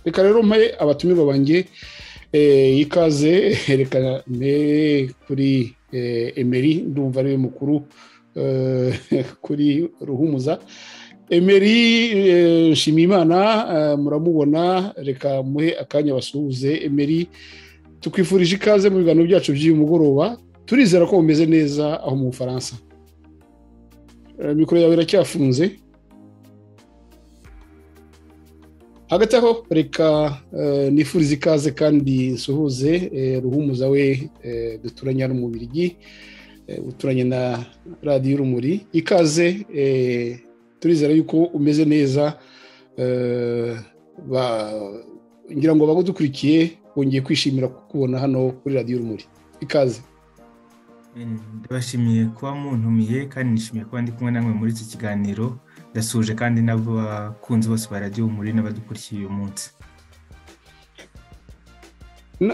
reka rero mpe abatumirwa banjye ikaze herekana kuri emeri ndumva ariwe mukuru kuri ruhumuza emeri nshimiyimana muramubona reka muhe akanya basuhuze emeri tukwifurije ikaze mu biganiro byacu by'uyu mugoroba turizera ko bumeze neza aho mu bufaransa mikoro yawe iracyafunze hagati aho reka nifurize ikaze kandi nsuhuze ruhumuza we duturanye hano mu birigi uturanye na radiyo urumuri ikaze turizera yuko umeze neza ngira ngo bagudukurikiye wongeye kwishimira kukubona hano kuri radiyo urumuri ikaze ndabashimiye kuba muntumiye kandi nishimiye kuba ndi kumwe namwe muri iki kiganiro ndasuje kandi n'abakunzi bose ba radiyo umuri n'abadukurikiye uyu munsi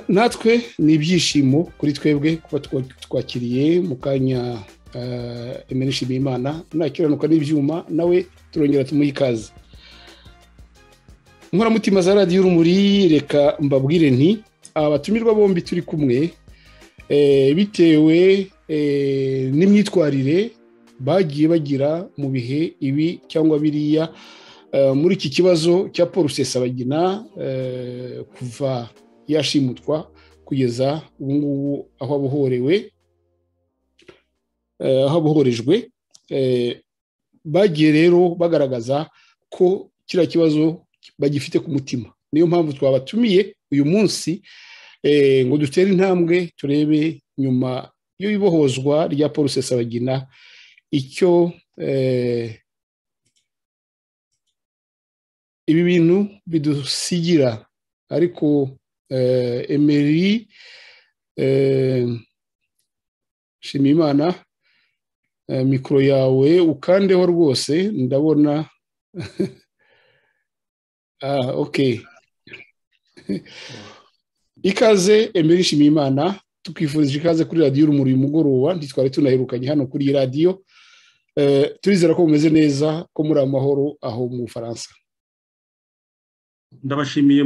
natwe ni ibyishimo kuri twebwe kuba twakiriye mu kanya emera nshimiye imana nakiranuka n'ibyuma nawe turongera tumuhe ikaze inkoramutima za radiyo urumuri reka mbabwire nti abatumirwa bombi turi kumwe bitewe n'imyitwarire bagiye bagira mu bihe ibi cyangwa biriya muri iki kibazo cya paul rusesabagina kuva yashimutwa kugeza ubu ngubu aho abohorewe aho abohorejwe bagiye rero bagaragaza ko kiriya kibazo bagifite ku mutima niyo mpamvu twabatumiye uyu munsi ngo dutere intambwe turebe nyuma y'ibohozwa rya paul rusesabagina icyo ibi bintu bidusigira ariko emeri shimimana mikoro yawe ukandeho rwose ndabona oke ikaze emeri nshimiyimana tukwifurije ikaze kuri radiyo urumuri uyu mugoroba ntitwari tunaherukanye hano kuri iyi radiyo turizera ko bumeze neza ko muri amahoro aho mu bufaransa ndabashimiye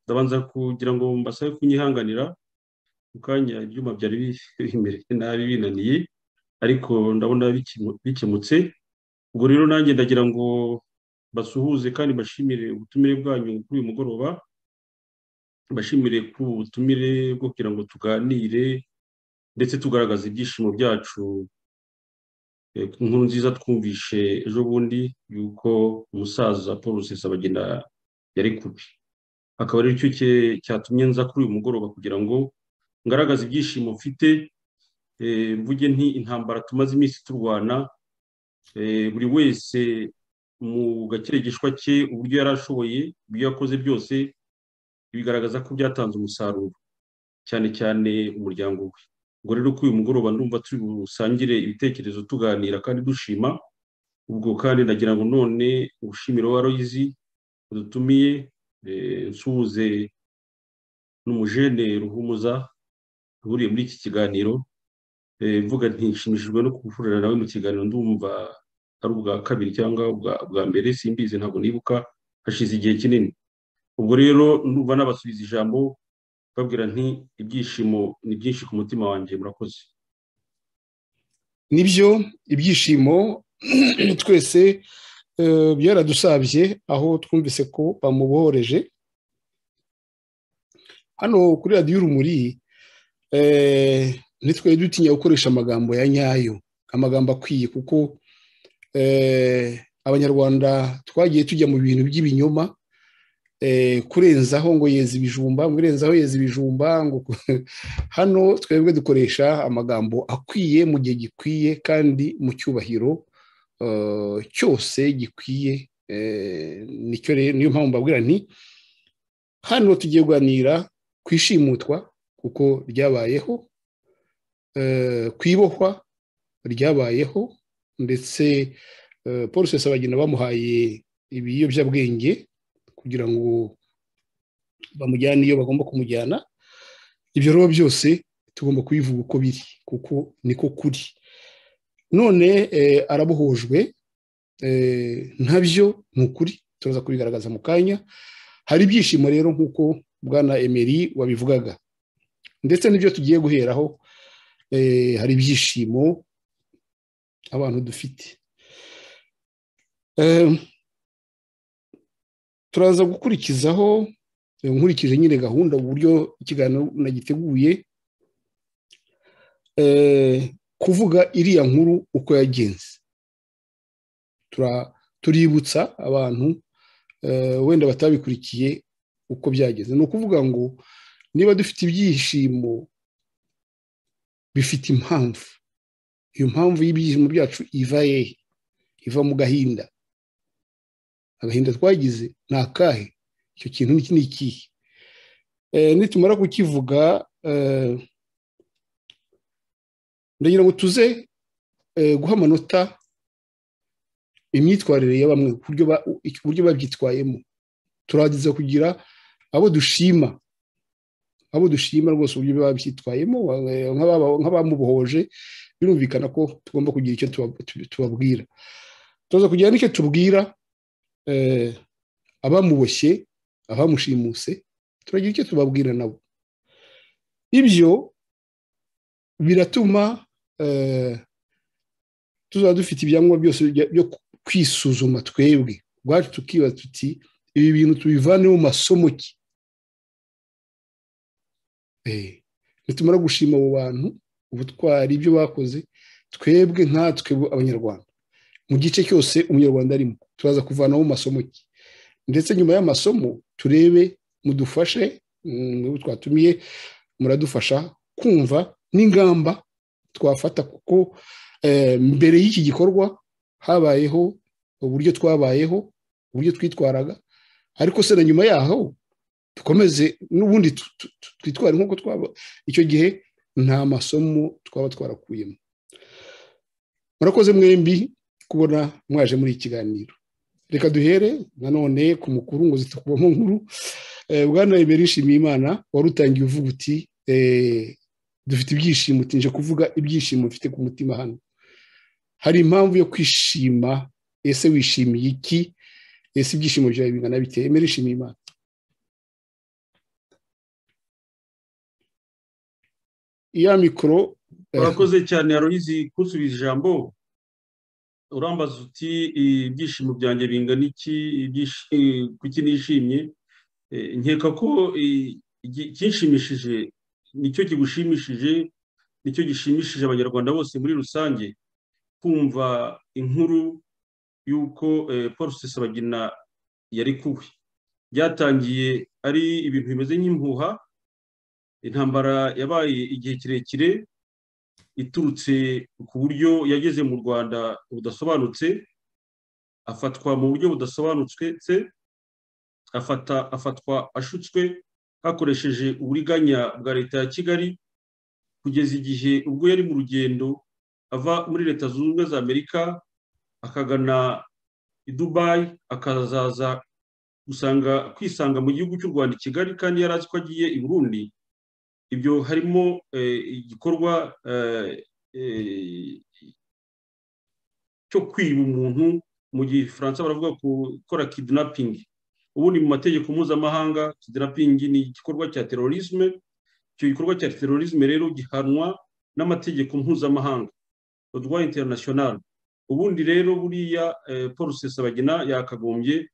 ndabanza kugira ngo mbasabe kunyihanganira mu kanya ibyuma byari biremereye nabi binaniye ariko ndabona bikemutse ubwo rero nanjye ndagira ngo basuhuze kandi bashimire ubutumire bwanyu kuri uyu mugoroba bashimire ku butumire bwo kugira ngo tuganire ndetse tugaragaza ibyishimo byacu inkuru nziza twumvishe ejo bundi yuko umusaza paul rusesabagina yari kubi akaba ari cyo cyatumye nza kuri uyu mugoroba kugira ngo ngaragaze ibyishimo mfite mvuge nti intambara tumaze iminsi turwana buri wese mu gakeregeshwa ke uburyo yari ashoboye ibyo yakoze byose bigaragaza ko byatanze umusaruro cyane cyane umuryango we ubwo rero ko uyu mugoroba ndumva turi busangire ibitekerezo tuganira kandi dushima ubwo kandi ndagira ngo none ubushimiro wa royizi dutumiye nsuhuze n'umujene ruhumuza uhuriye muri iki kiganiro mvuga ntishimishijwe no guhurira nawe mu kiganiro ndumva ari ubwa kabiri cyangwa ubwa mbere simbizi ntabwo nibuka hashize igihe kinini ubwo rero nuba n'abasubiza ijambo babwira nti ibyishimo ni byinshi ku mutima wanjye murakoze nibyo ibyishimo twese byaradusabye aho twumvise ko bamubohoreje hano kuri radiyo urumuri ntitwe dutinya gukoresha amagambo ya nyayo amagambo akwiye kuko abanyarwanda twagiye tujya mu bintu by'ibinyoma kurenzaho ngo yeze ibijumba ngo irenzaho yeze ibijumba ngo hano twebwe dukoresha amagambo akwiye mu gihe gikwiye kandi mu cyubahiro cyose gikwiye nicyo rero niyo mpamvu mbabwira nti hano tugiye kuganira ku ishimutwa kuko ryabayeho ku ibohwa ryabayeho ndetse paul rusesabagina bamuhaye ibiyobyabwenge kugira ngo bamujyane iyo bagomba kumujyana ibyo rero byose tugomba kubivuga uko biri kuko niko kuri none arabohojwe ntabyo ni ukuri turaza kubigaragaza mu kanya hari ibyishimo rero nk'uko bwana emeri wabivugaga ndetse n'ibyo tugiye guheraho hari ibyishimo abantu dufite turaza gukurikizaho nkurikije nyine gahunda uburyo ikiganiro nagiteguye kuvuga iriya nkuru uko yagenze tuributsa abantu wenda batabikurikiye uko byageze ni ukuvuga ngo niba dufite ibyishimo bifite impamvu iyo mpamvu y'ibyishimo byacu iva hehe iva mu gahinda agahinda twagize ni akahe icyo kintu ni ni ikihe nitumara kukivuga ndagira ngo tuze guha amanota imyitwarire ya bamwe uburyo babyitwayemo turageza kugira abo dushima abo dushima rwose uburyo babyitwayemo nk'abamubohoje birumvikana ko tugomba kugira icyo tubabwira turaza kugira n'icyo tubwira abamuboshye abamushimuse turagira icyo tubabwira nabo ibyo biratuma tuzaba dufite ibyangombwa byose byo kwisuzuma twebwe ubwacu tukibaza tuti ibi bintu tubivane mu masomo ki nitumara gushima abo bantu ubutwari ibyo bakoze twebwe nkatwe abanyarwanda mu gice cyose umunyarwanda arimo turaza kuvanaho mu masomo ki ndetse nyuma y'amasomo turebe mudufashe twatumiye muradufasha kumva n'ingamba twafata kuko mbere y'iki gikorwa habayeho uburyo twabayeho uburyo twitwaraga ariko se na nyuma yaho dukomeze n'ubundi twitwara nk'uko twaba icyo gihe nta masomo twaba twarakuyemo murakoze mwembi kubona mwaje muri iki kiganiro reka duhere nanone ku mukuru ngo zitakubamo nkuru bwana imbere yishimiye imana wari utangiye uvuga uti dufite ibyishimo utinje kuvuga ibyishimo bifite ku mutima hano hari impamvu yo kwishima ese wishimiye iki ese ibyishimo byawe bingana biteye imbere yishimiye imana iya mikoro urakoze cyane yaruhizi kunsubiza ijambo urambaza uti ibyishimo byanjye bingana iki kuki nishimye nkeka ko icyishimishije nicyo kigushimishije nicyo gishimishije abanyarwanda bose muri rusange kumva inkuru y'uko paul sebagina yarekuwe byatangiye ari ibintu bimeze nk'impuha intambara yabaye igihe kirekire iturutse ku buryo yageze mu rwanda budasobanutse afatwa mu buryo budasobanutse afata afatwa ashutswe hakoresheje uburiganya bwa leta ya kigali kugeza igihe ubwo yari mu rugendo ava muri leta zunze ubumwe za amerika akagana i dubayi akazaza gusanga kwisanga mu gihugu cy'u rwanda i kigali kandi yari azi ko agiye i burundi ibyo harimo igikorwa cyo kwiba umuntu mu gihe Faransa baravuga gukora kidinapingi ubundi mu mategeko mpuzamahanga kidinapingi ni igikorwa cya terorisme icyo gikorwa cya terorisme rero gihanwa n'amategeko mpuzamahanga odwa interinasiyonari ubundi rero buriya paul sesabagina yakagombye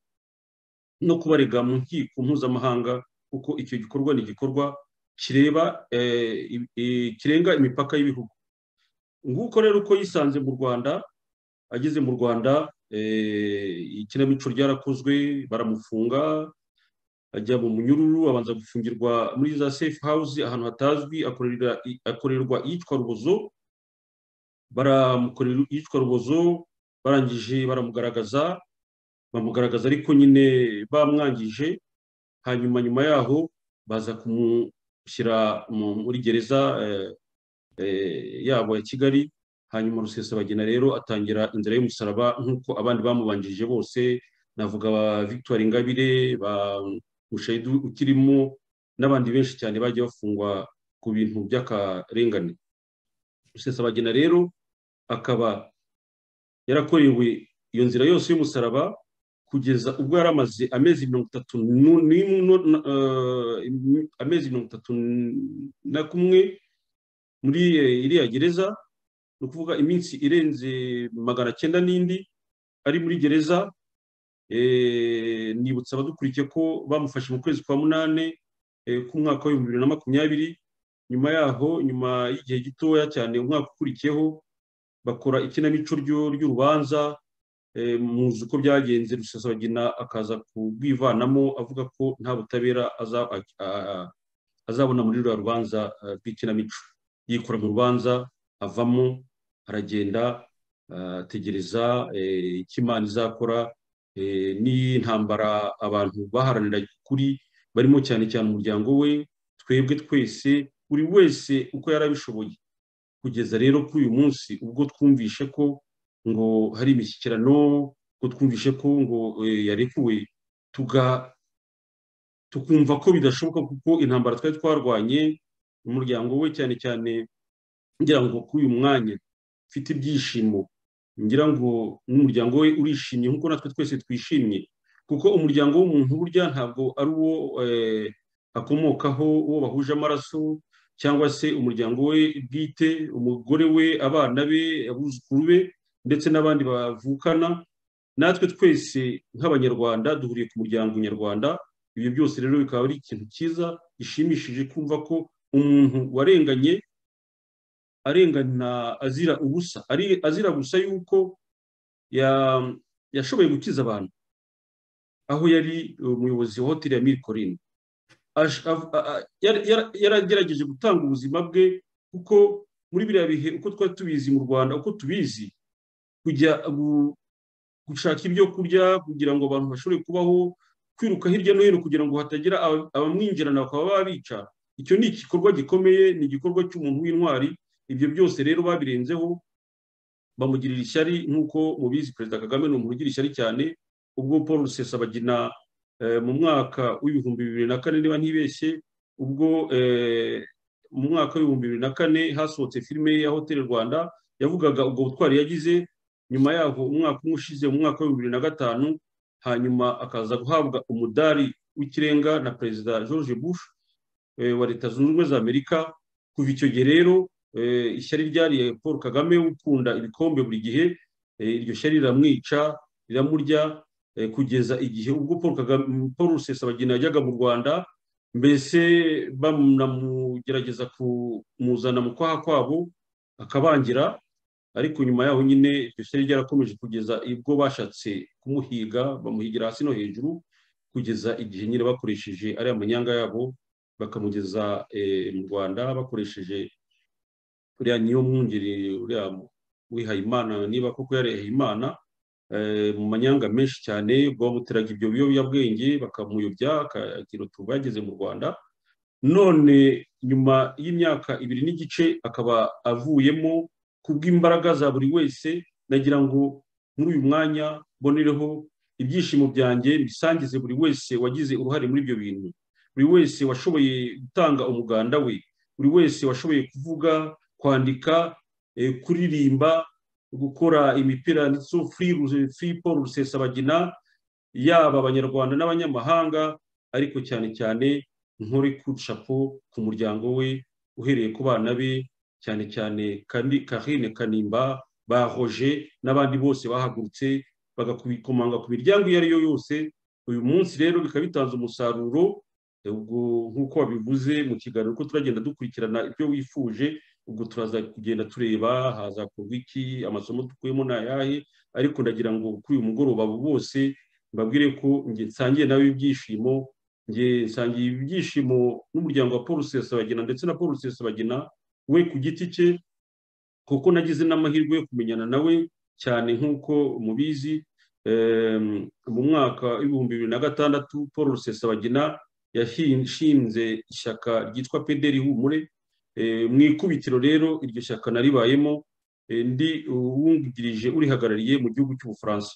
no kubarega mu nkiko mpuzamahanga kuko icyo gikorwa ni igikorwa kireba kirenga imipaka y'ibihugu nguko rero uko yisanze mu rwanda ageze mu rwanda ikinamico ryarakozwe baramufunga ajya mu munyururu abanza gufungirwa muri za safe house ahantu hatazwi akorerwa iyitwa rubozo baramukorera iyitwa rubozo barangije baramugaragaza bamugaragaza ariko nyine bamwangije hanyuma nyuma yaho baza kumushyira muri gereza yabo ya kigali hanyuma rusesabagina rero atangira inzira y'umusaraba nk'uko abandi bamubanjirije bose navuga ba victoire ingabire ba mushayidu ukirimo n'abandi benshi cyane bagiye bafungwa ku bintu by'akarengane rusesabagina rero akaba yarakorewe iyo nzira yose y'umusaraba kugeza ubwo yari amaze amezi mirongo itatu nu- n'imwe nu- na- eh, imi- amezi mirongo itatu na kumwe muri eh, iriya gereza ni ukuvuga iminsi irenze magana cyenda n'indi ari muri gereza eh, nibutsa abadukurikiye ko bamufashe mu kwezi kwa munani eh, k'umwaka w'ibihumbi bibiri na makumyabiri nyuma yaho nyuma y'igihe gitoya cyane umwaka ukurikiyeho bakora ikinamico ryo- ry'urubanza eh, muzi uko byagenze rusesabagina akaza kurwivanamo avuga ko nta butabera aza- a- a- azabona muri ruriya rubanza eh, rw'ikinamico yikora mu rubanza avamo aragenda eh, ategereza eh, icyo imana izakora eh, n'intambara abantu baharanira kuri barimo cyane cyane umuryango we twebwe twese buri wese uko yari abishoboye kugeza rero kuri uyu munsi ubwo twumvishe ko ngo hari imishyikirano ngo twumvishe ko ngo eh, yarekuwe tuga- tukumva ko bidashoboka kuko intambara twari twarwanye umuryango we cyane cyane ngira ngo kuri uyu mwanya ufite ibyishimo ngira ngo n'umuryango we urishimye nk'uko natwe twese twishimye kuko umuryango w'umuntu burya ntabwo ari uwo eh, akomokaho uwo bahuje amaraso cyangwa se umuryango we bwite umugore we abana be abuzukuru be ndetse n'abandi bavukana natwe twese nk'abanyarwanda duhuriye ku muryango nyarwanda ibyo byose rero bikaba ari ikintu cyiza gishimishije kumva ko umuntu warenganye arengana azira ubusa ari azira gusa yuko ya- yashoboye gukiza abantu aho yari umuyobozi wa hoteli ya mirikorine Ash- av- a- a- yara- yara- yaragerageje gutanga ubuzima bwe kuko muri biriya bihe uko twari tubizi mu rwanda uko tubizi kujya gu- gushaka ibyo kurya kugira ngo abantu bashobore kubaho kwiruka hirya no hino kugira ngo hatagira aba- abamwinjirana bakaba babica icyo ni igikorwa gikomeye ni igikorwa cy'umuntu w'intwari ibyo byose rero babirenzeho bamugirira ishyari nk'uko mubizi perezida kagame ni umuntu ugira ishyari cyane ubwo paul rusesabagina eh, mu mwaka w'ibihumbi bibiri na kane niba ntibeshye ubwo eh, mu mwaka w'ibihumbi bibiri na kane hasohotse filime ya hoteli rwanda yavugaga ubwo butwari yagize nyuma yaho umwaka umwe ushize mu mwaka w'ibihumbi bibiri na gatanu hanyuma akaza guhabwa umudari w'ikirenga na perezida george bush eh, wa leta zunze ubumwe za amerika kuva icyo gihe rero eh, ishyari ryariye paul kagame ukunda ibikombe buri gihe eh, iryo shyari riramwica riramurya eh, kugeza igihe ubwo paul kagame paul rusesabagina yajyaga mu rwanda mbese banamugerageza kumuzana mu kwaha kwabo akabangira ariko nyuma yaho nyine iryo shyari ryarakomeje kugeza ubwo bashatse kumuhiga bamuhigira hasi no hejuru kugeza igihe nyine bakoresheje ariya manyanga yabo bakamugeza eh, mu rwanda bakoresheje uriya niyo mwungeri uriya wihayimana niba koko yarihayimana eh, mu manyanga menshi cyane bamuteraga ibyo biyobyabwenge bakamuyobya akagira utuntu bageze mu rwanda none nyuma y'imyaka ibiri n'igice akaba avuyemo kubw'imbaraga za buri wese nagira ngo muri uyu mwanya mbonereho ibyishimo byanjye bisangize buri wese wagize uruhare muri ibyo bintu buri wese washoboye gutanga umuganda we buri wese washoboye kuvuga kwandika eh, kuririmba gukora imipira ndetse free paul rusesabagina yaba abanyarwanda n'abanyamahanga ariko cyane cyane nkore ku shapo ku muryango we uhereye ku bana be cyane cyane kandi karine kanimba bahoje n'abandi bose bahagurutse bagakomanga ku miryango iyo ari yo yose uyu munsi rero bikaba bitanze umusaruro ubwo nk'uko wabivuze mu kiganiro uko turagenda dukurikirana ibyo wifuje ubwo turaza kugenda tureba hazakorwa iki amasomo dukuyemo ni ayahe ariko ndagira ngo kuri uyu mugoroba abo bose mbabwire ko njye nsangiye nawe ibyishimo njye nsangiye ibyishimo n'umuryango wa paul rusesabagina ndetse na paul rusesabagina we ku giti cye kuko nagize n'amahirwe yo kumenyana nawe cyane nk'uko mubizi em, mu mwaka w'ibihumbi bibiri na gatandatu paul rusesabagina yashinze ishyaka ryitwa pederi humure Eh, mu ikubitiro rero iryo shyaka naribayemo eh, ndi uwungirije urihagarariye mu gihugu cy'ubufaransa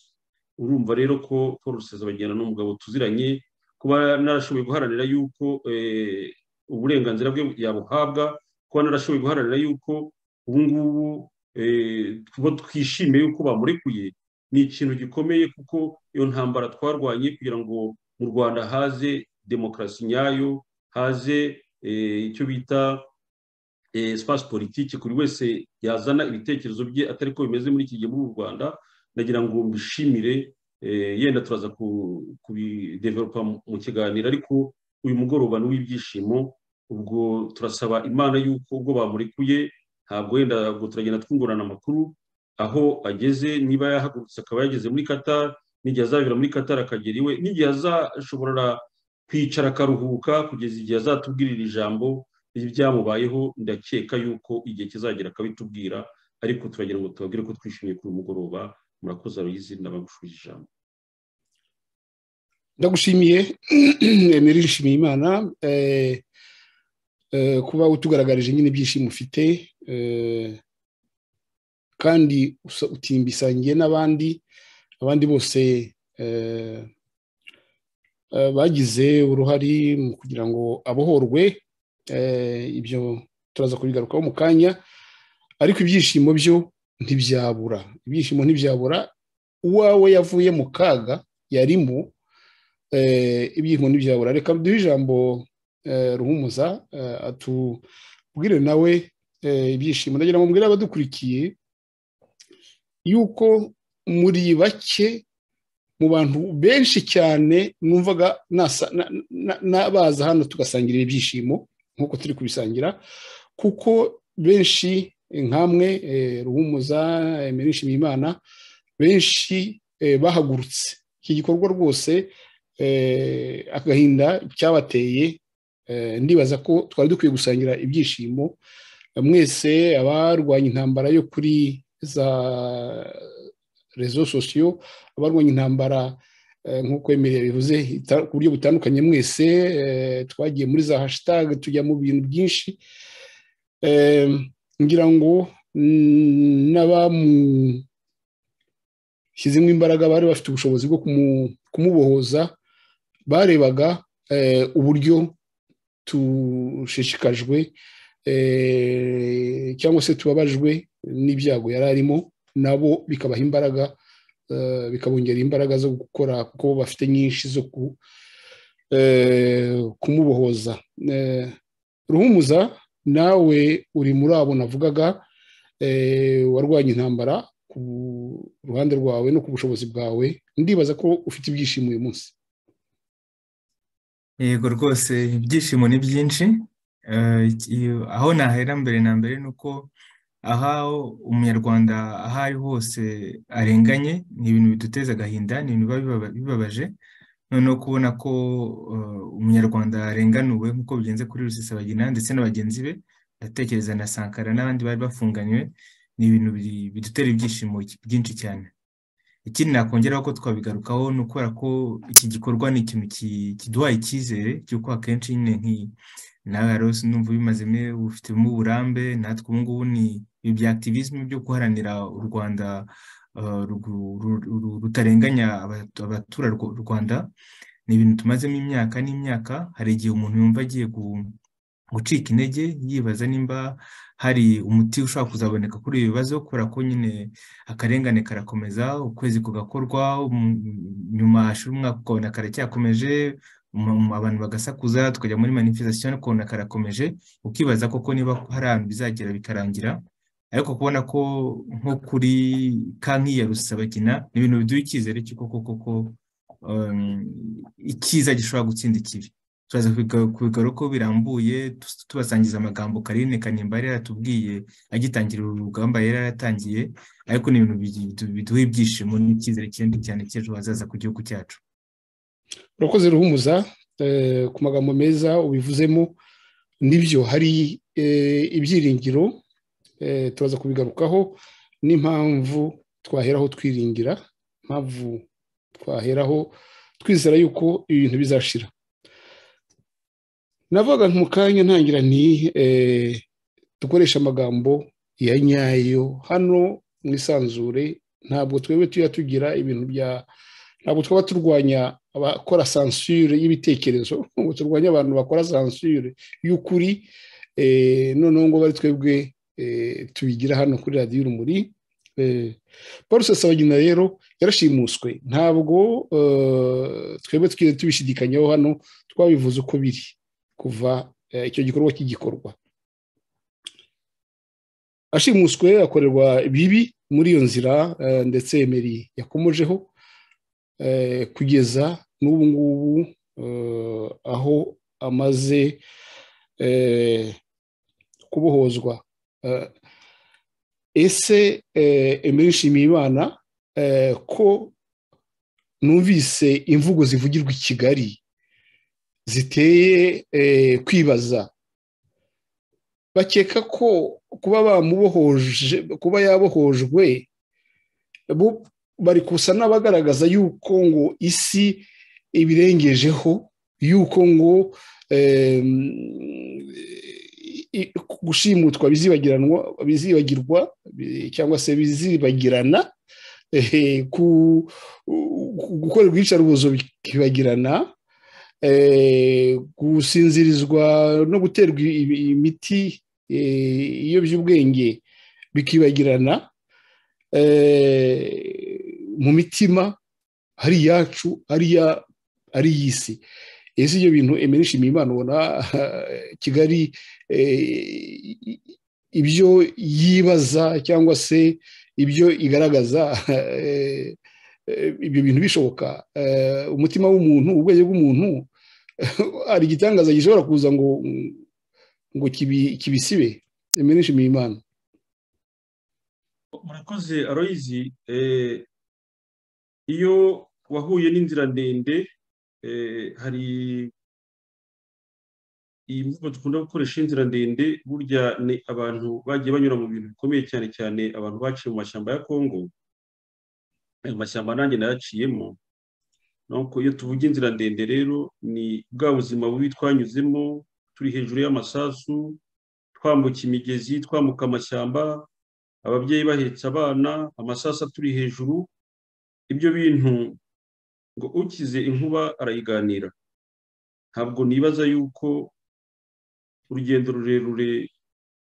urumva rero ko paul rusesabagina ni umugabo tuziranye kuba narashoboye guharanira yuko eh, uburenganzira bwe yabuhabwa kuba narashoboye guharanira yuko ubu ngubu eh, tuba twishimiye yuko bamurekuye ni ikintu gikomeye kuko iyo ntambara twarwanye kugira ngo mu rwanda haze demokarasi nyayo haze icyo bita sipasi politiki buri wese yazana ibitekerezo bye atari ko bimeze muri iki gihe muri u rwanda ndagira ngo mbishimire yenda turaza kubideveropa mu kiganiro ariko uyu mugoroba ni uw'ibyishimo ubwo turasaba imana y'uko ubwo bamurekuye ntabwo wenda ubwo turagenda twungurana amakuru aho ageze niba yahagurutse akaba yageze muri qatar n'igihe azabera muri qatar akagera iwe n'igihe azashobora kwicara akaruhuka kugeza igihe azatubwirira ijambo ibyamubayeho ndakeka yuko igihe kizagera akabitubwira ariko turagira ngo tubabwire ko twishimiye kuri uyu mugoroba murakoze aruyizi n'abagushuje ijambo ndagushimiye emeri yishimiye imana kuba utugaragarije nyine ibyishimo ufite kandi utimbisangiye n'abandi abandi bose bagize uruhare mu kugira ngo abohorwe ibyo turaza kubigarukaho mu kanya ariko ibyishimo byo ntibyabura ibyishimo ntibyabura uwawe yavuye mu kaga yarimo ibyishimo ntibyabura reka duhe ijambo ruhumuza atubwire nawe ibyishimo ndagira ngo mbwire abadukurikiye yuko muri bake mu bantu benshi cyane numvaga n'abaza hano tugasangira ibyishimo nk'uko turi kubisangira kuko benshi nkamwe ruhumuza imirishimye imana benshi bahagurutse iki gikorwa rwose agahinda cyabateye ndibaza ko twari dukwiye gusangira ibyishimo mwese abarwanya intambara yo kuri za rezo sosiyo abarwanya intambara nk'uko emerere bivuze ku buryo butandukanye mwese twagiye muri za hashitage tujya mu bintu byinshi ngira ngo n'abamushyizemo imbaraga bari bafite ubushobozi bwo kumubohoza barebaga uburyo tushishikajwe cyangwa se tubabajwe n'ibyago yari arimo nabo bikabaha imbaraga bikabongera imbaraga zo gukora kuko bafite nyinshi zo kumubohoza ruhumuza nawe uri muri abo navugaga warwanya intambara ku ruhande rwawe no ku bushobozi bwawe ndibaza ko ufite ibyishimo uyu munsi yego rwose ibyishimo ni byinshi aho nahera mbere na mbere ni uko aha umunyarwanda aho ari hose arenganye ni ibintu biduteza agahinda ni ibintu biba bibabaje noneho kubona ko umunyarwanda arenganuwe nk'uko bigenze kuri rusesabagina ndetse na bagenzi be ndatekereza na sankara n'abandi bari bafunganywe ni ibintu bidutera ibyishimo byinshi cyane ikindi nakongeraho ko twabigarukaho ni ukubera ko iki gikorwa ni ikintu kiduha icyizere cy'uko akenshi nyine nk'iyi nawe rwose numva ubimazemo ubifitemo uburambe natwe ubu ngubu ni ibi bya activism byo guharanira u rwanda rutarenganya abaturarwanda ni ibintu tumazemo imyaka n'imyaka hari igihe umuntu yumva agiye gucika intege yibaza nimba hari umuti ushobora kuzaboneka kuri ibi bibazo kubera ko nyine akarengane karakomeza ukwezi kugakorwa nyuma hashira umwaka ukabona karacyakomeje abantu bagasakuza tukajya muri manifestation ukabona karakomeje ukibaza koko niba hari ahantu bizagera bikarangira ariko kubona ko nko kuri kanki ya rusabagina ni ibintu biduha icyizere cy'uko koko ko icyiza gishobora gutsinda ikibi turaza kubigaruka ko birambuye tubasangiza amagambo karine kanimba yari yaratubwiye agitangira uru rugamba yari yaratangiye ariko ni ibintu biduha ibyishimo n'icyizere kinini cyane cy'ejo hazaza ku gihugu cyacu urakoze ruhumuza ku magambo meza ubivuzemo nibyo hari ibyiringiro turaza kubigarukaho n'impamvu twaheraho twiringira impamvu twaheraho twizera yuko ibintu bizashira navuga mu kanya ntangira ni dukoresha amagambo ya nyayo hano mu isanzure ntabwo twebwe tujya tugira ibintu bya ntabwo twaba turwanya abakora sansure y'ibitekerezo ntabwo turwanya abantu bakora sansure y'ukuri noneho ngo bari twebwe tubigira hano kuri radiyo urumuri paul rusesabagina rero yarashimuswe ntabwo twebwe twigeze tubishidikanyaho hano twabivuze uko biri kuva icyo gikorwa cy'igikorwa ashimuswe akorerwa bibi muri iyo nzira ndetse emeri yakomojeho kugeza n'ubu ngubu aho amaze kubohozwa ese emeri nshimiye imana ko numvise imvugo zivugirwa i kigali ziteye kwibaza bakeka ko kuba bamubohoje kuba yabohojwe bari gusa n'abagaragaza yuko ngo isi ibirengejeho yuko ngo gushimutwa bizibagirwa cyangwa se bizibagirana gukorerwa iyicarubozo bikibagirana gusinzirizwa no guterwa imiti iyo by'ubwenge bikibagirana mu mitima ari iyacu ari iy'isi ese ibyo bintu emerishimiye imana ubona kigali ibyo yibaza cyangwa se ibyo igaragaza ibyo bintu bishoboka umutima w'umuntu ubwenge bw'umuntu hari igitangaza gishobora kuza ngo ngo kibisibe emerishimiye imana murakoze aroyizi iyo wahuye n'inzira ndende hari iyi mvugo dukunda gukoresha inzira ndende burya ni abantu bagiye banyura mu bintu bikomeye cyane cyane abantu baciye mu mashyamba ya kongo ayo mashyamba nanjye nayaciyemo iyo tuvuga inzira ndende rero ni bwa buzima bubi twanyuzemo turi hejuru y'amasasu twambuka imigezi twambuka amashyamba ababyeyi bahetse abana amasasa turi hejuru ibyo bintu ngo ukize inkuba arayiganira ntabwo nibaza yuko urugendo rurerure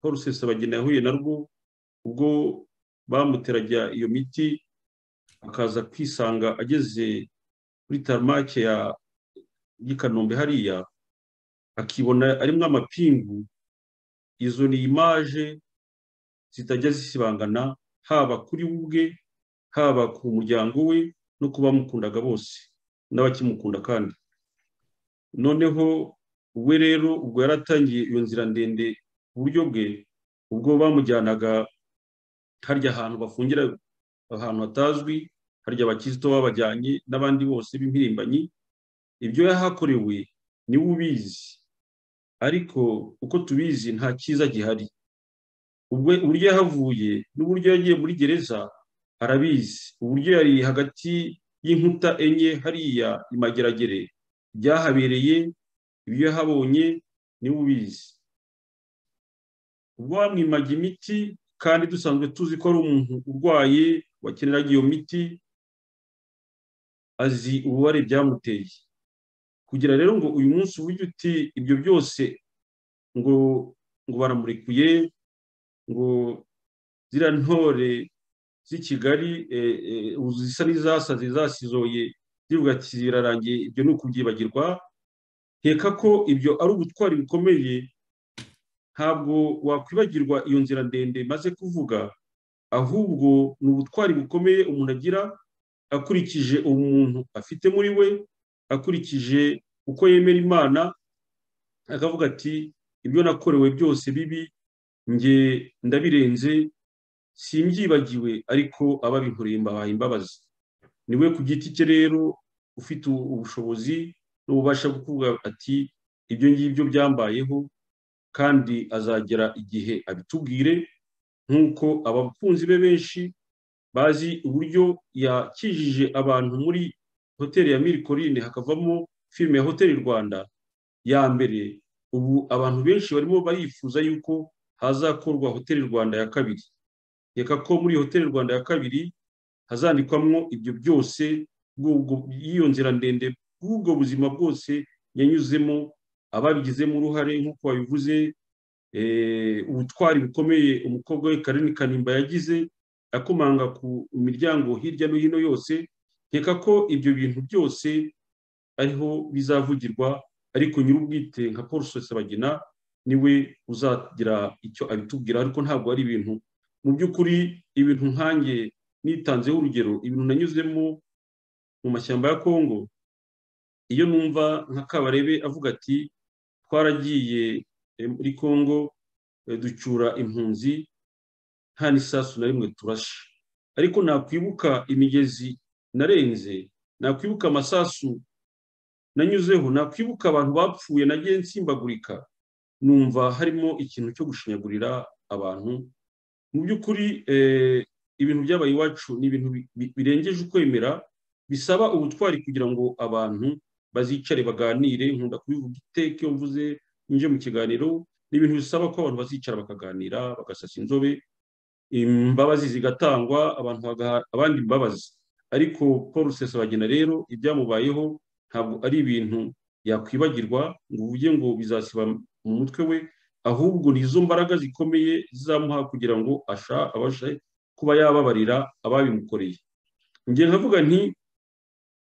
paul rusesabagina yahuye narwo ubwo bamuteraga iyo miti akaza kwisanga ageze kuri tarumake y'i kanombe hariya akibona arimo amapingu izo ni imaje zitajya zisibangana haba kuri we ubwe haba ku muryango we no ku bamukundaga bose n'abakimukunda kandi noneho we rero ubwo yaratangiye iyo nzira ndende ku buryo bwe ubwo bamujyanaga harya ahantu bafungira ahantu hatazwi harya abakizito babajyanye n'abandi bose b'impirimbanyi ibyo yahakorewe niwe ubizi ariko uko tubizi nta cyiza gihari uburyo yahavuye n'uburyo yagiye muri gereza arabizi uburyo yari hagati y'inkuta enye hariya imageragere byahabereye ibyo yahabonye niwe ubizi ubwo bamwimaga imiti kandi dusanzwe tuzi ko ari umuntu urwaye wakeneraga iyo miti azi ububare byamuteye kugira rero ngo uyu munsi uburyo uti ibyo byose ngo ngo baramurekuye ngo ziriya ntore z'i Kigali zisa n'izasaze zasizoye zivuga ati birarangiye ibyo ni ukubyibagirwa nkeka ko ibyo ari ubutwari bukomeye ntabwo wakwibagirwa iyo nzira ndende maze kuvuga ahubwo ni ubutwari bukomeye umuntu agira akurikije umuntu afite muri we akurikije uko yemera imana akavuga ati ibyo nakorewe byose bibi nge ndabirenze simbyibagiwe ariko ababinkoreye mbabaye imbabazi ni we ku giti cye rero ufite ubushobozi n'ububasha bwo kuvuga ati ibyo ngibyo byambayeho kandi azagera igihe abitubwire nk'uko abakunzi be benshi bazi uburyo yakijije abantu muri hoteli ya mirikorine hakavamo filime ya hoteli rwanda ya mbere ubu abantu benshi barimo barifuza yuko hazakorwa hoteli rwanda ya kabiri reka ko muri hoteli rwanda ya kabiri hazandikwamo ibyo byose y'iyo nzira ndende bw'ubwo buzima bwose yanyuzemo ababigizemo uruhare nk'uko babivuze ubutwari bukomeye umukobwa we karini kanimba yagize akomanga ku miryango hirya no hino yose nkeka ko ibyo bintu byose ariho bizavugirwa ariko nyir'ubwite nka paul sosabagina niwe uzagira icyo abitubwira ariko ntabwo ari ibintu mu by'ukuri ibintu nkange nitanzeho urugero ibintu nanyuzemo mu mashyamba ya kongo iyo numva nka kabarebe avuga ati twaragiye muri kongo ducyura impunzi nta n'isasu na rimwe turashe ariko nakwibuka imigezi narenze nakwibuka amasasu nanyuzeho nakwibuka abantu bapfuye nagiye nsimbagurika numva harimo ikintu cyo gushinyagurira abantu mu by'ukuri ibintu byabaye iwacu ni ibintu birengeje ukwemera bisaba ubutwari kugira ngo abantu bazicare baganire nkunda kubivuga iteka iyo mvuze nje mu kiganiro ni ibintu bisaba ko abantu bazicara bakaganira bagasasa inzobe imbabazi zigatangwa abantu bagaha abandi imbabazi ariko paul rusesabagina rero ibyamubayeho ntabwo ari ibintu yakwibagirwa ngo uvuge ngo bizasiba mu mutwe we ahubwo ni izo mbaraga zikomeye zizamuha kugira ngo abashe kuba yababarira ababimukoreye njye nkavuga nti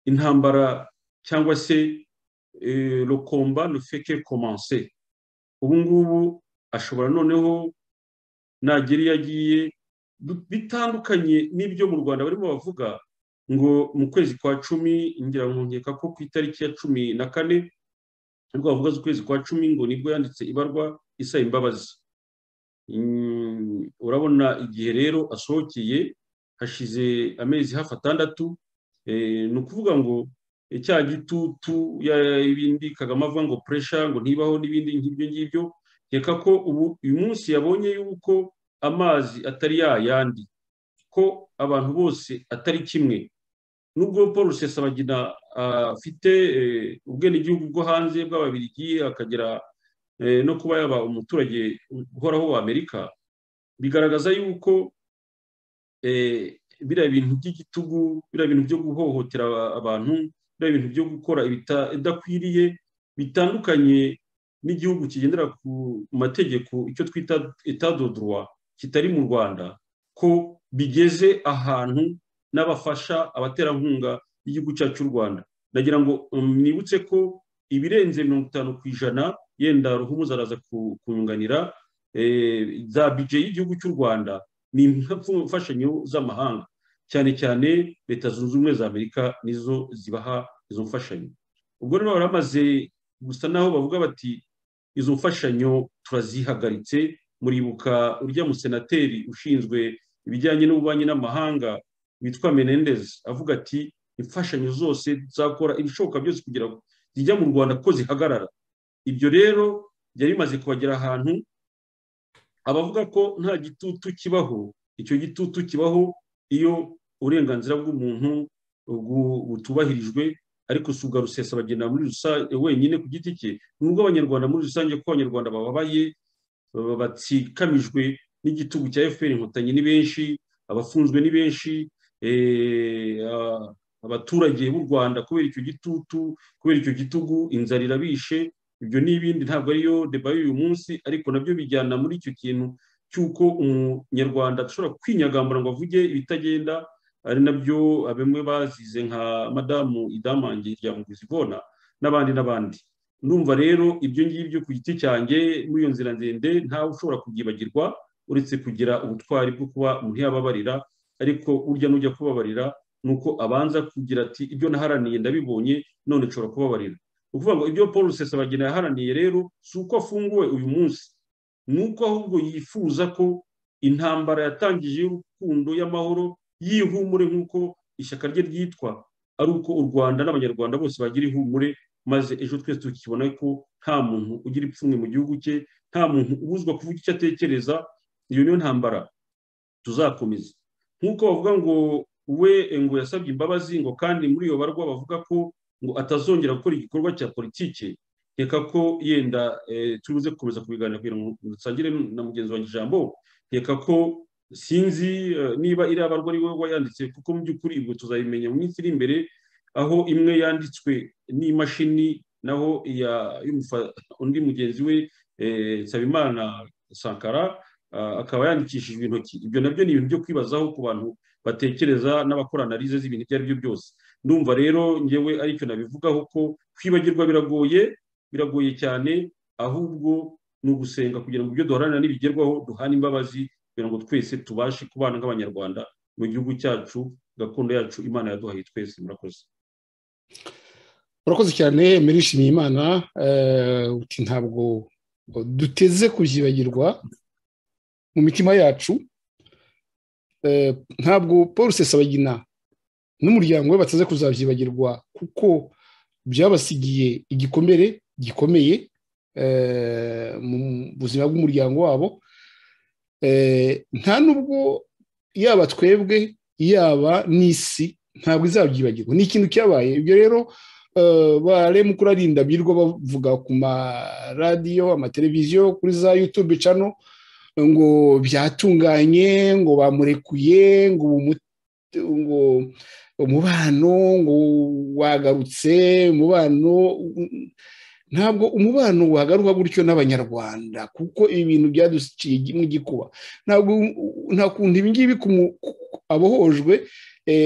intambara cyangwa se rukomba nufeke komanse ubu ngubu ashobora noneho nagera iyo agiye bitandukanye n'ibyo mu rwanda barimo bavuga ngo mu kwezi kwa cumi ngira ngo nkeka ko ku itariki ya cumi na kane nibwo bavuga ukwezi kwa cumi ngo nibwo yanditse ibarwa isaba imbabazi urabona igihe rero asohokeye hashize amezi hafi atandatu ni ukuvuga ngo cya gitutu ibindi kagame avuga ngo puresha ngo ntibaho n'ibindi nk'ibyo ngibyo reka ko ubu uyu munsi yabonye yuko amazi atari yayandi ko abantu bose atari kimwe nubwo paul rusesabagina afite ubwenegihugu bwo hanze bw'ababirigi akagera no kuba yaba umuturage uhoraho wa amerika bigaragaza yuko biriya bintu by'igitugu biriya bintu byo guhohotera abantu biriya bintu byo gukora ibidakwiriye bitandukanye n'igihugu kigendera ku mategeko icyo twita etadodorwa kitari mu rwanda ko bigeze ahantu n'abafasha abaterankunga b'igihugu cyacu cy'u rwanda ndagira ngo mwibutse ko ibirenze mirongo itanu ku ijana yenda ruhumuza araza kunyunganira za bije y'igihugu cy'u rwanda ni imfashanyo z'amahanga cyane cyane leta zunze ubumwe za amerika nizo zibaha izo mfashanyo ubwo rero baramaze gusa naho bavuga bati izo mfashanyo turazihagaritse muribuka urya musenateri ushinzwe ibijyanye n'ububanyi n'amahanga witwa menendez avuga ati imfashanyo zose zakora ibishoboka byose kugira ngo zijya mu rwanda ko zihagarara ibyo rero byari bimaze kubagera ahantu abavuga ko nta gitutu kibaho icyo gitutu kibaho iyo uburenganzira bw'umuntu butubahirijwe ariko si ubwa rusesabagina muri rusange wenyine ku giti cye ni ubw'abanyarwanda muri rusange ko abanyarwanda bababaye batsikamijwe n'igitugu cya fpr inkotanyi ni benshi abafunzwe ni benshi abaturage b'u rwanda kubera icyo gitutu kubera icyo gitugu inzara irabishe ibyo n'ibindi ntabwo ariyo deba y'uyu munsi ariko nabyo bijyana muri icyo kintu cy'uko umunyarwanda ashobora kwinyagambura ngo avuge ibitagenda ari nabyo bamwe bazize nka madamu idamange rya muguzibona n'abandi n'abandi ndumva rero ibyo ngibyo ku giti cyanjye muri iyo nzira ndende ntawe ushobora kubyibagirwa uretse kugira ubutwari bwo kuba umuntu yababarira ariko urya n'ujya kubabarira ni uko abanza kugira ati ibyo naharaniye ndabibonye none nshobora kubabarira ni ukuvuga ngo ibyo paul rusesabagina yaharaniye rero si uko afunguwe uyu munsi ni uko ahubwo yifuza ko intambara yatangije y'urukundo y'amahoro y'ihumure nk'uko ishyaka rye ryitwa ari uko u rwanda n'abanyarwanda bose bagira ihumure maze ejo twese tukibona ko nta muntu ugira ipfunwe mu gihugu cye nta muntu ubuzwa kuvuga icyo atekereza iyo niyo ntambara tuzakomeza nk'uko bavuga ngo we ngo yasabye imbabazi ngo kandi muri iyo barwa bavuga ko ngo atazongera gukora igikorwa cya politike reka ko yenda tubuze gukomeza kubiganira kugira ngo dusangire na mugenzi wanjye ijambo reka ko sinzi niba iriya barwa ari wowe wayanditse kuko mu by'ukuri ubwo tuzabimenya mu minsi iri imbere aho imwe yanditswe n'imashini naho undi mugenzi we nsabimana sankara akaba yandikishijwe intoki ibyo nabyo ni ibintu byo kwibazaho ku bantu batekereza n'abakora analize z'ibintu ibyo ari byo byose ndumva rero ngewe aricyo nabivugaho ko kwibagirwa biragoye biragoye cyane ahubwo ni ugusenga kugira ngo ibyo duharanira n'ibigerwaho duhane imbabazi kugira ngo twese tubashe kubana nk'abanyarwanda mu gihugu cyacu gakondo yacu imana yaduhaye twese murakoze murakoze cyane murishimiye imana uti ntabwo duteze kubyibagirwa mu mitima yacu ntabwo paul sesabagina n'umuryango we bateze kuzabyibagirwa kuko byabasigiye igikomere gikomeye mu buzima bw'umuryango wabo nta nubwo yaba twebwe yaba n'isi ntabwo izabyibagirwa ni ikintu cyabaye ibyo rero bare mukuru arinda birwa bavuga ku maradiyo amateleviziyo kuri za yutube cano ngo byatunganye ngo bamurekuye ngo ngo umubano ngo wagarutse umubano ntabwo umubano wagaruka gutyo n'abanyarwanda kuko ibintu byaduciye igikuba ntabwo nta kuntu ibi ngibi abohojwe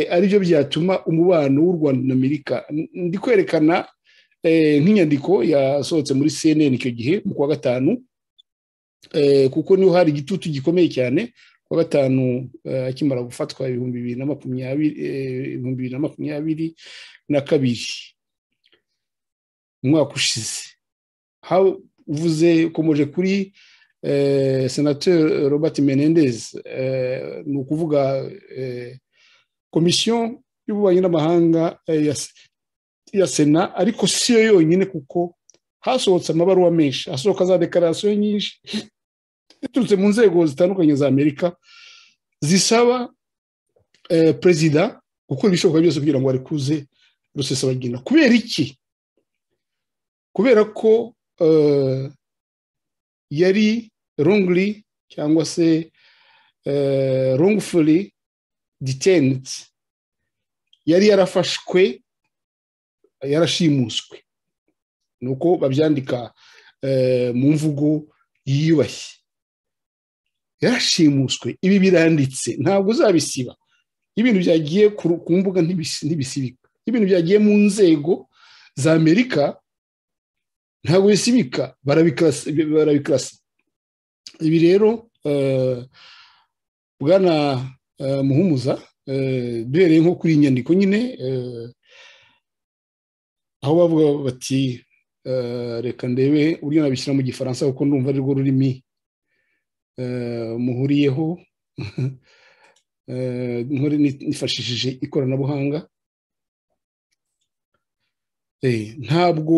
aribyo byatuma umubano w'u rwanda na amerika ndi kwerekana nk'inyandiko yasohotse muri cnn icyo gihe mu kwa gatanu kuko niho hari igitutu gikomeye cyane ku wa gatanu akimara gufatwa ibihumbi bibiri na makumyabiri na kabiri umwaka ushize havuze ukomeje kuri senateri robert menendez ni ukuvuga komisiyo y'ububanyi n'amahanga ya sena ariko si yo yonyine kuko hasohotse amabaruwa menshi hasohoka za dekararasiyo nyinshi ziturutse mu nzego zitandukanye za amerika zisaba perezida gukora ibishoboka byose kugira ngo arekuze rusesabagina kubera iki kubera ko yari rongli cyangwa se rongfuri diteniti yari yarafashwe yarashimuswe ni uko babyandika mu mvugo yiyubashye yarashimuswe ibi biranditse ntabwo uzabisiba ibintu byagiye ku mbuga ntibisibika ibintu byagiye mu nzego za amerika ntabwo bisibika barabikarasa ibi rero bwana muhumuza duhereye nko kuri iyi nyandiko nyine aho bavuga bati reka ndebe uburyo nabishyira mu gifaransa kuko ndumva arirwo rurimi muhuriyeho nifashishije ikoranabuhanga ntabwo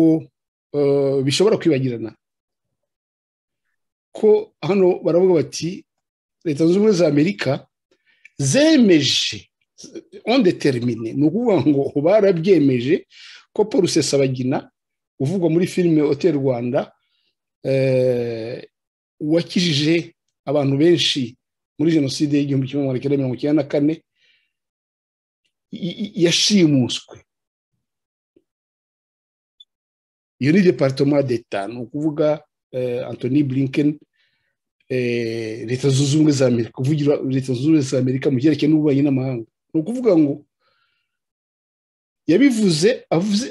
bishobora kwibagirana ko hano baravuga bati leta zunze ubumwe za amerika zemeje ondetermine ni ukuvuga ngo barabyemeje ko paul rusesabagina uvugwa muri filime hoteli rwanda wakijije abantu benshi muri jenoside y'igihumbi kimwe magana cyenda mirongo icyenda na kane yashimuswe iyo ni deparitoma d'eta ni ukuvuga antoni blinken leta zunze ubumwe za amerika kuvugira leta zunze ubumwe za amerika mu byerekeye n'ububanyi n'amahanga ni ukuvuga ngo yabivuze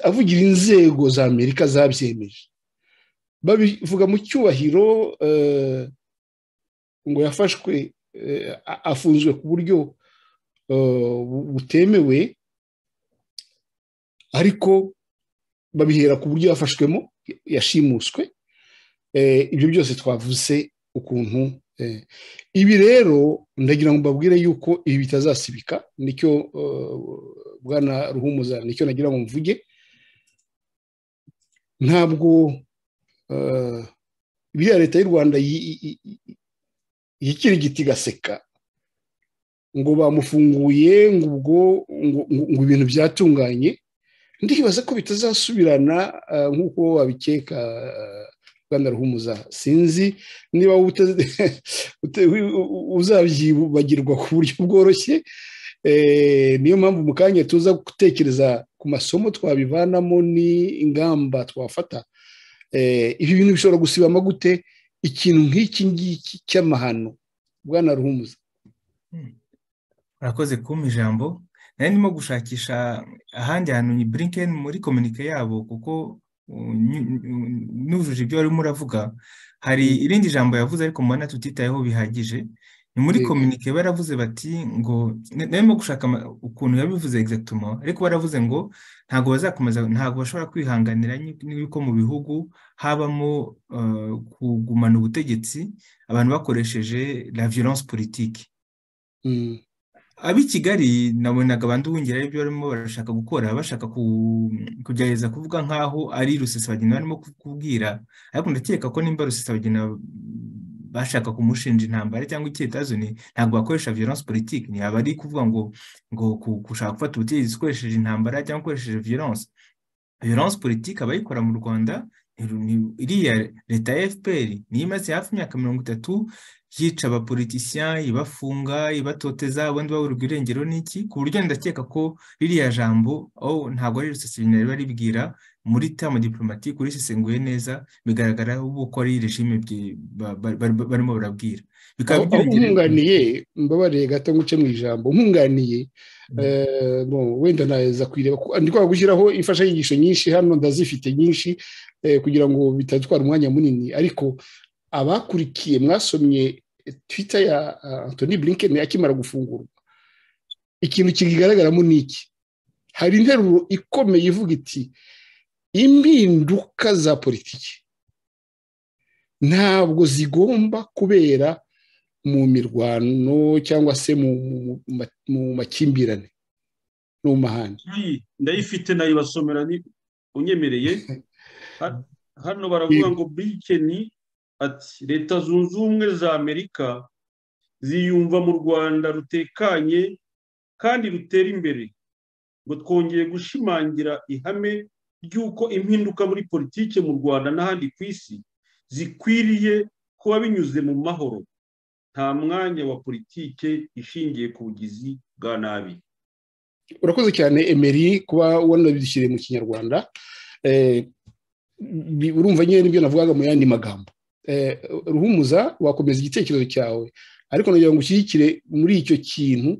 avugira inzego za amerika zabyemeje babivuga mu cyubahiro ngo yafashwe afunzwe ku buryo butemewe ariko babihera ku buryo yafashwemo yashimuswe ibyo byose twavuze ukuntu ibi rero ndagira ngo mbabwire yuko ibi bitazasibika nicyo bwana ruhumuza nicyo nagira ngo mvuge ntabwo biriya leta y'u rwanda yikirigita igaseka ngo bamufunguye ngo ubwo ngo ibintu byatunganye ndibaza ko bitazasubirana nk'uko wabikeka rwanda ruhumuza sinzi niba uzabyibagirwa ku buryo bworoshye niyo mpamvu mu kanya tuza gutekereza ku masomo twabivanamo n'ingamba twafata ibi bintu bishobora gusibama gute ikintu nk'iki ngiki cy'amahano bwana ruhumuza urakoze kumpa ijambo nari ndimo gushakisha ahandi hantu ni burinkeni muri kominike yabo kuko nujuje ibyo warimo uravuga hari irindi jambo yavuze ariko mubona tutitayeho bihagije ni muri kominike baravuze bati ngo narimo gushaka ukuntu yabivuze egizagituma ariko baravuze ngo ntabwo bazakomeza ntabwo bashobora kwihanganira n'uko mu bihugu habamo kugumana ubutegetsi abantu bakoresheje la violence politiki ab'i kigali nabonaga abantu bongera ibyo barimo barashaka gukora bashaka kugerageza kuvuga nk'aho ari rusesabagina barimo kubwira ariko ndakeka ko nimba rusesabagina bashaka kumushinja intambara cyangwa icyetazoni ntabwo bakoresha violence politiki ntiyaba ari kuvuga ngo ngo gushaka gufata ubutegetsi ukoresheje intambara cyangwa ukoresheje violence violence politiki abayikora mu rwanda iriya leta ya fpr niyo imaze hafi imyaka mirongo itatu yica abapolitisiya ibafunga ibatoteza abandi baburwa irengero n'iki ku buryo ndakeka ko ririya jambo ntabwo ari rusesabagina riba ribwira muri tamu diporomatike urisesenguye neza bigaragara ko ari regime barimo barabwira bikaba umwunganiye mbabarire gato nguce mu ijambo umwunganiye wenda ntaza kuyireba ndi kwa gushyiraho imfashanyigisho nyinshi hano ndazifite nyinshi kugira ngo bitadutwara umwanya munini ariko abakurikiye mwasomye twita ya antoni Blinken akimara gufungurwa ikintu kigaragaramo ni iki hari interuro ikomeye ivuga iti impinduka za politiki ntabwo zigomba kubera mu mirwano cyangwa se mu makimbirane no mu mahanga ndayifite ndayibasomera unyemereye hano baravuga ngo bikeni ati leta zunze ubumwe za amerika ziyumva mu rwanda rutekanye kandi rutera imbere ngo twongeye gushimangira ihame ry'uko impinduka muri politiki mu rwanda n'ahandi ku isi zikwiriye kuba binyuze mu mahoro nta mwanya wa politiki ishingiye ku bugizi bwa nabi urakoze cyane emeri kuba wanabidushyiriye mu kinyarwanda urumva nyine n'ibyo navugaga mu yandi magambo ruhumuza wakomeza igitekerezo cyawe ariko nagira ngo ushyigikire muri icyo kintu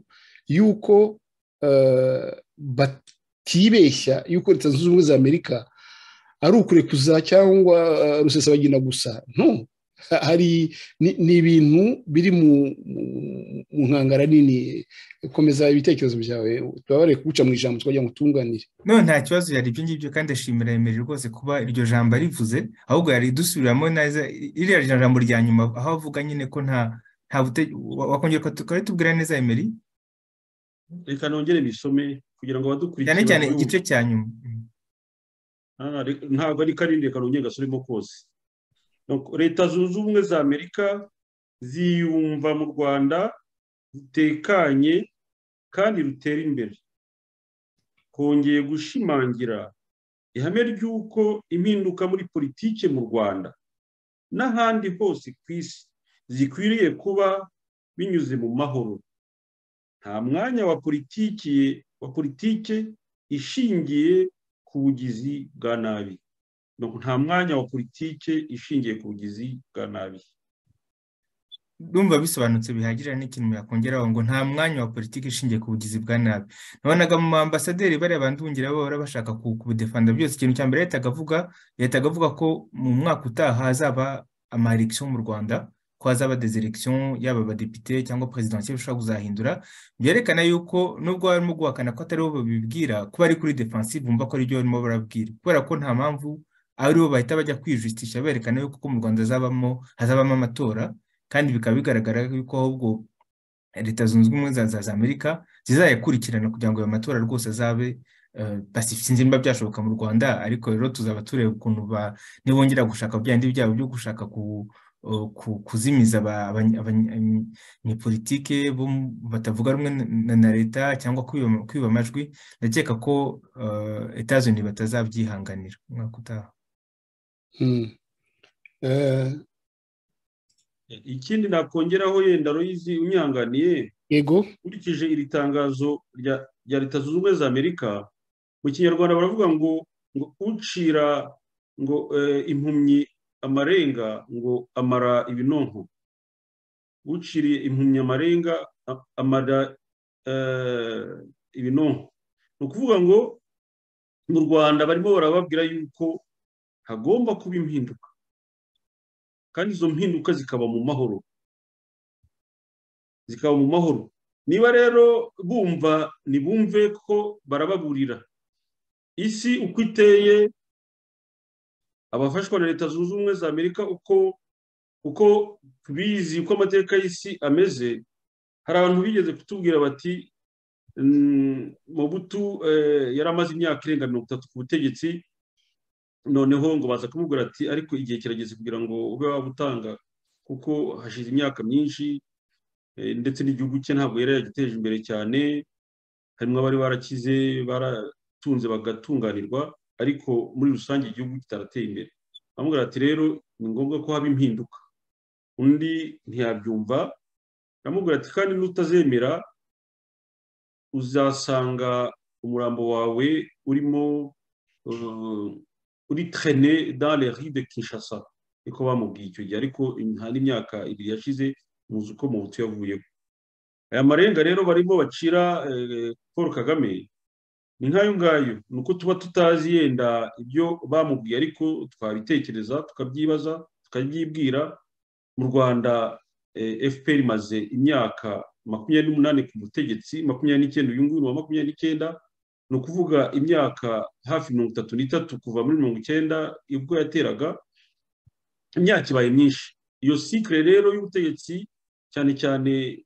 y'uko batibeshya y'uko leta zunze ubumwe za amerika ari ukurekuza cyangwa rusesabagina gusa nto hari ni ibintu biri mu nkangara nini komeza ibitekerezo byawe tubabare kuguca mu ijambo twajya ngo tunganire none nta kibazo yari ibyo ngibyo kandi ashimira emeri rwose kuba iryo jambo arivuze ahubwo yari dusubiramo neza iriya jambo rya nyuma aho avuga nyine ko nta wakongera tukaba tubwira neza emeri reka nongere bisome kugira ngo badukurikire cyane cyane igice cya nyuma ntabwo ari karindwi reka nongere gasuremo kose leta zunze ubumwe za amerika ziyumva mu rwanda rutekanye kandi rutera imbere kongeye gushimangira ihame ry'uko impinduka muri politiki mu rwanda n'ahandi hose ku isi zikwiriye kuba binyuze mu mahoro nta mwanya wa politiki wa politiki ishingiye ku bugizi bwa nabi nta mwanya wa politiki ishingiye ku bugizi bwa nabi ndumva bisobanutse bihagije n'ikintu yakongeraho ngo nta mwanya wa politiki ishingiye ku bugizi bwa nabi nabonaga mu ambasaderi bariya bandungira bahora bashaka kubudefanda byose ikintu cya mbere leta akavuga leta akavuga ko mu mwaka utaha hazaba amarekisiyo mu rwanda ko hazaba deseregisiyo yaba abadepite cyangwa perezidansiyo bishobora kuzahindura byerekana yuko nubwo barimo guhakana ko ataribo babibwira kuba ari kuri defansive bumva ko aribyo barimo barabwira kubera ko nta mpamvu aribo bahita bajya kwijustisha berekana yuko mu rwanda hazabamo hazabamo amatora kandi bikaba bigaragara yuko ahubwo leta zunze ubumwe za amerika zizayakurikirana kugira ngo ayo matora rwose azabe sinzi niba byashoboka mu rwanda ariko rero tuzaba tureba ukuntu nibongera gushaka byandi byabo byo gushaka ku kuzimiza abanyepolitike batavuga rumwe na leta cyangwa kwiba amajwi ndakeka ko etazoni batazabyihanganira umwaka utaha ikindi nakongeraho yenda royizi unyanganiye yego nkurikije iri tangazo rya leta zunze ubumwe za amerika mu kinyarwanda baravuga ngo ngo ucira ngo impumyi amarenga ngo amara ibinonko uciriye impumyamarenga amara ibinonko ni ukuvuga ngo mu rwanda barimo barababwira yuko hagomba kuba impinduka kandi izo mpinduka zikaba mu mahoro zikaba mu mahoro niba rero bumva ntibumve ko barababurira isi uko iteye abafashwa na leta zunze ubumwe za amerika uko uko tubizi uko amateka y'isi ameze hari abantu bigeze kutubwira bati mubutu yari amaze imyaka irenga mirongo itatu ku butegetsi noneho ngo baza kumubwira ati ariko igihe kirageze kugira ngo ube wabutanga kuko hashize imyaka myinshi ndetse n'igihugu cye ntabwo yari yagiteje imbere cyane harimo abari barakize baratunze bagatunganirwa ariko muri rusange igihugu kitarateye imbere bamubwira ati rero ni ngombwa ko haba impinduka undi ntiyabyumva aramubwira ati kandi n'utazemera uzasanga umurambo wawe urimo uri trene dans les rues de Kinshasa niko bamubwiye icyo gihe ariko hari imyaka ibiri yashize muzi uko muhutu yavuyemo aya marenga rero barimo bacira paul kagame ni nk'ayo ngayo ni uko tuba tutazi yenda ibyo bamubwiye ariko twabitekereza tukabyibaza tukabyibwira mu rwanda fpr imaze imyaka makumyabiri n'umunani ku butegetsi makumyabiri n'icyenda uyu nguyu ni uwa makumyabiri n'icyenda ni ukuvuga imyaka hafi mirongo itatu n'itatu kuva muri mirongo icyenda ubwo yateraga imyaka ibaye myinshi iyo sikire rero y'ubutegetsi cyane cyane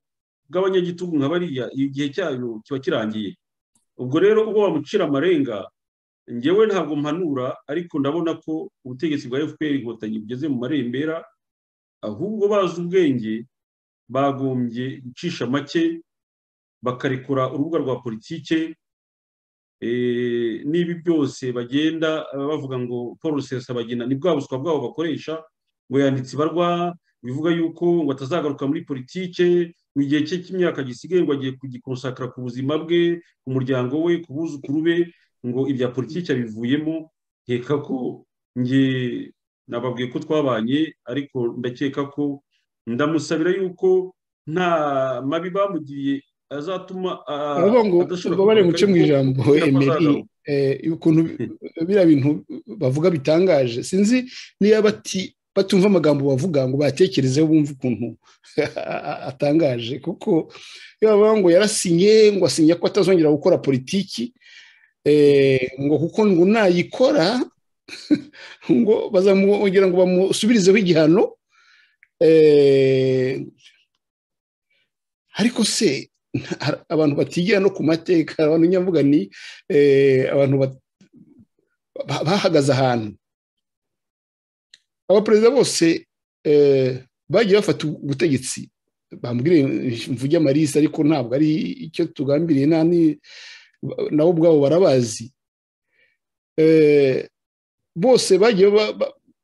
bw'abanyagitugu nka bariya igihe cyayo kiba kirangiye ubwo rero ubwo bamucira amarenga ngewe ntabwo mpanura ariko ndabona ko ubutegetsi bwa fpr inkotanyi bugeze mu marembera ahubwo bazi ubwenge bagombye gucisha make bakarekura urubuga rwa politike n'ibi byose bagenda bavuga ngo paul rusesabagina ni bwa buswa bwabo bakoresha ngo yanditse ibarwa bivuga yuko ngo atazagaruka muri politike mu gihe cye cy'imyaka gisigaye ngo agiye kugikonsakara ku buzima bwe ku muryango we ku buzukuru be ngo ibya politiki abivuyemo nkeka ko nge nababwiye ko twabanye ariko ndakeka ko ndamusabira yuko nta mabi bamugiriye azatuma ngo bari buce mu ijambo ukuntu biriya bintu bavuga bitangaje sinzi niyo bati batumva amagambo bavuga ngo batekerezeho bumve ukuntu atangaje kuko iyo bavuga ngo yarasinye ngo asinya ko atazongera gukora politiki ngo kuko ngo nayikora ngo bazamwongera ngo bamusubirizeho igihano ariko se abantu batigira no ku mateka abantu nyamvuga ni abantu bahagaze ahantu abaperezida bose bagiye bafata ubutegetsi bambwire imvuge amarisi ariko ntabwo ari icyo tugambiriye nabo ubwabo barabazi bose bagiye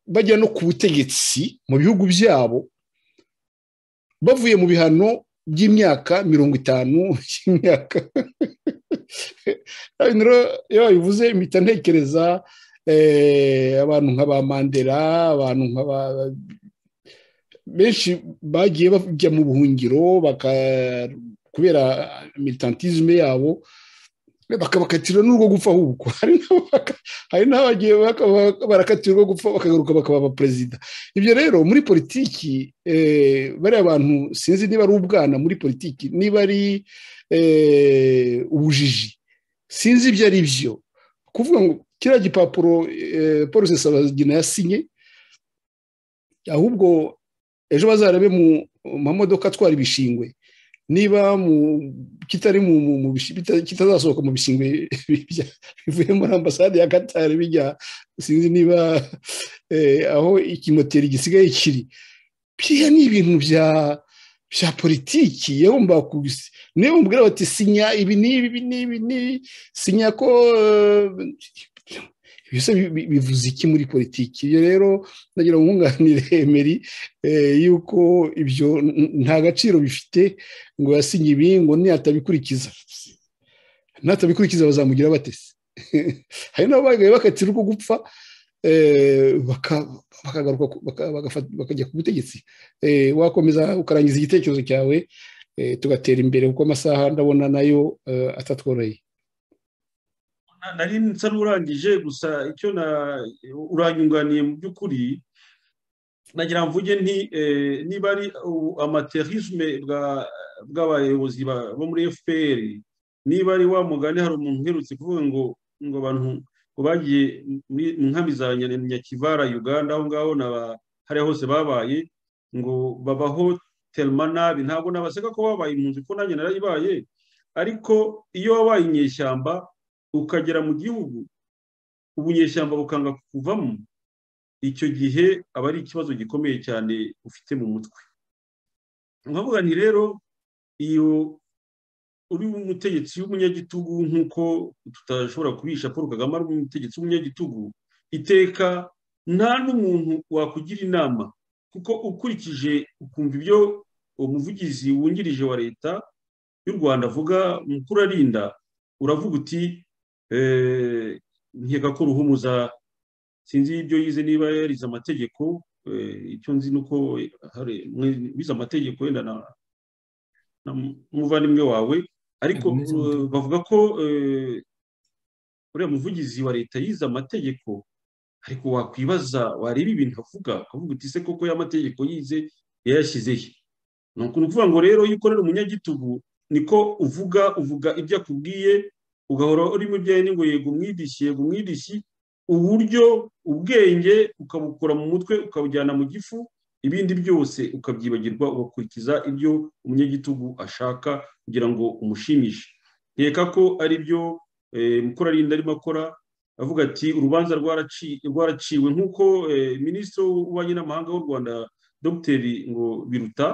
bajya no ku butegetsi mu bihugu byabo bavuye mu bihano by'imyaka mirongo itanu y'imyaka iyo babivuze mpita ntekereza abantu nka ba mandela abantu nka ba benshi bagiye bajya mu buhungiro kubera militantizme yabo bakabakatirwa n'urwo gupfa ahubwo hari n'abagiye barakatirwa urwo gupfa bakagaruka bakaba perezida ibyo rero muri politiki bariya bantu sinzi niba ari ubwana muri politiki niba ari ubujiji sinzi ibyo ari byo kuvuga ngo kiriya gipapuro paul rusesabagina yasinye ahubwo ejo bazarabe mu mamodoka atwara ibishingwe niba kitari kitazasohoka mu bishingwe bivuye muri ambasade ya katari bijya sinzi niba aho ikimoteri gisigaye kiri biriya ni ibintu bya bya politiki yagomba kubisi niyo mubwira bati sinya ibi n'ibi n'ibi n'ibi sinya ko ibyo bivuze iki muri politiki iyo rero ndagira ngo nkunganire emeri yuko ibyo nta gaciro bifite ngo yasinye ibi ngo niyatabikurikiza natabikurikiza bazamugira batese hari n'abagaye bakatira uko gupfa bakagaruka bakajya ku butegetsi wakomeza ukarangiza igitekerezo cyawe tugatera imbere kuko amasaha ndabona nayo atatworoheye nari nsa n'urangije gusa icyo uranyunganiye mu by'ukuri nagira mvuge nti niba ari amaterisme bw'abayobozi bo muri fpr niba ari wa mugani hari umuntu uherutse kuvuga ngo ngo abantu ngo bagiye mu nkambi za nyakivara uganda aho ngaho hariya hose babaye ngo babaho terima nabi ntabwo nabaseka ko babaye impunzi ko nanjye narayibaye ariko iyo wabaye inyeshyamba ukagera mu gihugu ubunyeshyamba bukanga kuvamo icyo gihe aba ari ikibazo gikomeye cyane ufite mu mutwe nkavuga ni rero iyo uri umutegetsi w'umunyagitugu nk'uko tutashobora kubisha paul kagame ari umutegetsi w'umunyagitugu iteka nta n'umuntu wakugira inama kuko ukurikije ukumva ibyo umuvugizi wungirije wa leta y'u rwanda avuga mukuru arinda uravuga uti nkeka ko ruhumuza sinzi ibyo yize niba yarize amategeko icyo nzi ni uko wize amategeko wenda n'umuvandimwe wawe ariko bavuga ko uriya muvugizi wa leta yize amategeko ariko wakwibaza wareba ibintu avuga ukavuga uti se koko y'amategeko yize yayashyizehe ni ukuvuga ngo rero iyo ukorera umunyagitugu niko uvuga uvuga ibyo akubwiye ugahora urimo ibyo ngo yego umwidishi yego umwidishi uburyo ubwenge ukabukura mu mutwe ukabujyana mu gifu ibindi byose ukabyibagirwa ugakurikiza ibyo umunyagitugu ashaka kugira ngo umushimishe nkeka ko ari byo mukurarinda arimo akora avuga ati urubanza rwaraciwe nk'uko minisitiri w'ububanyi n'amahanga w'u rwanda dogiteri ngo biruta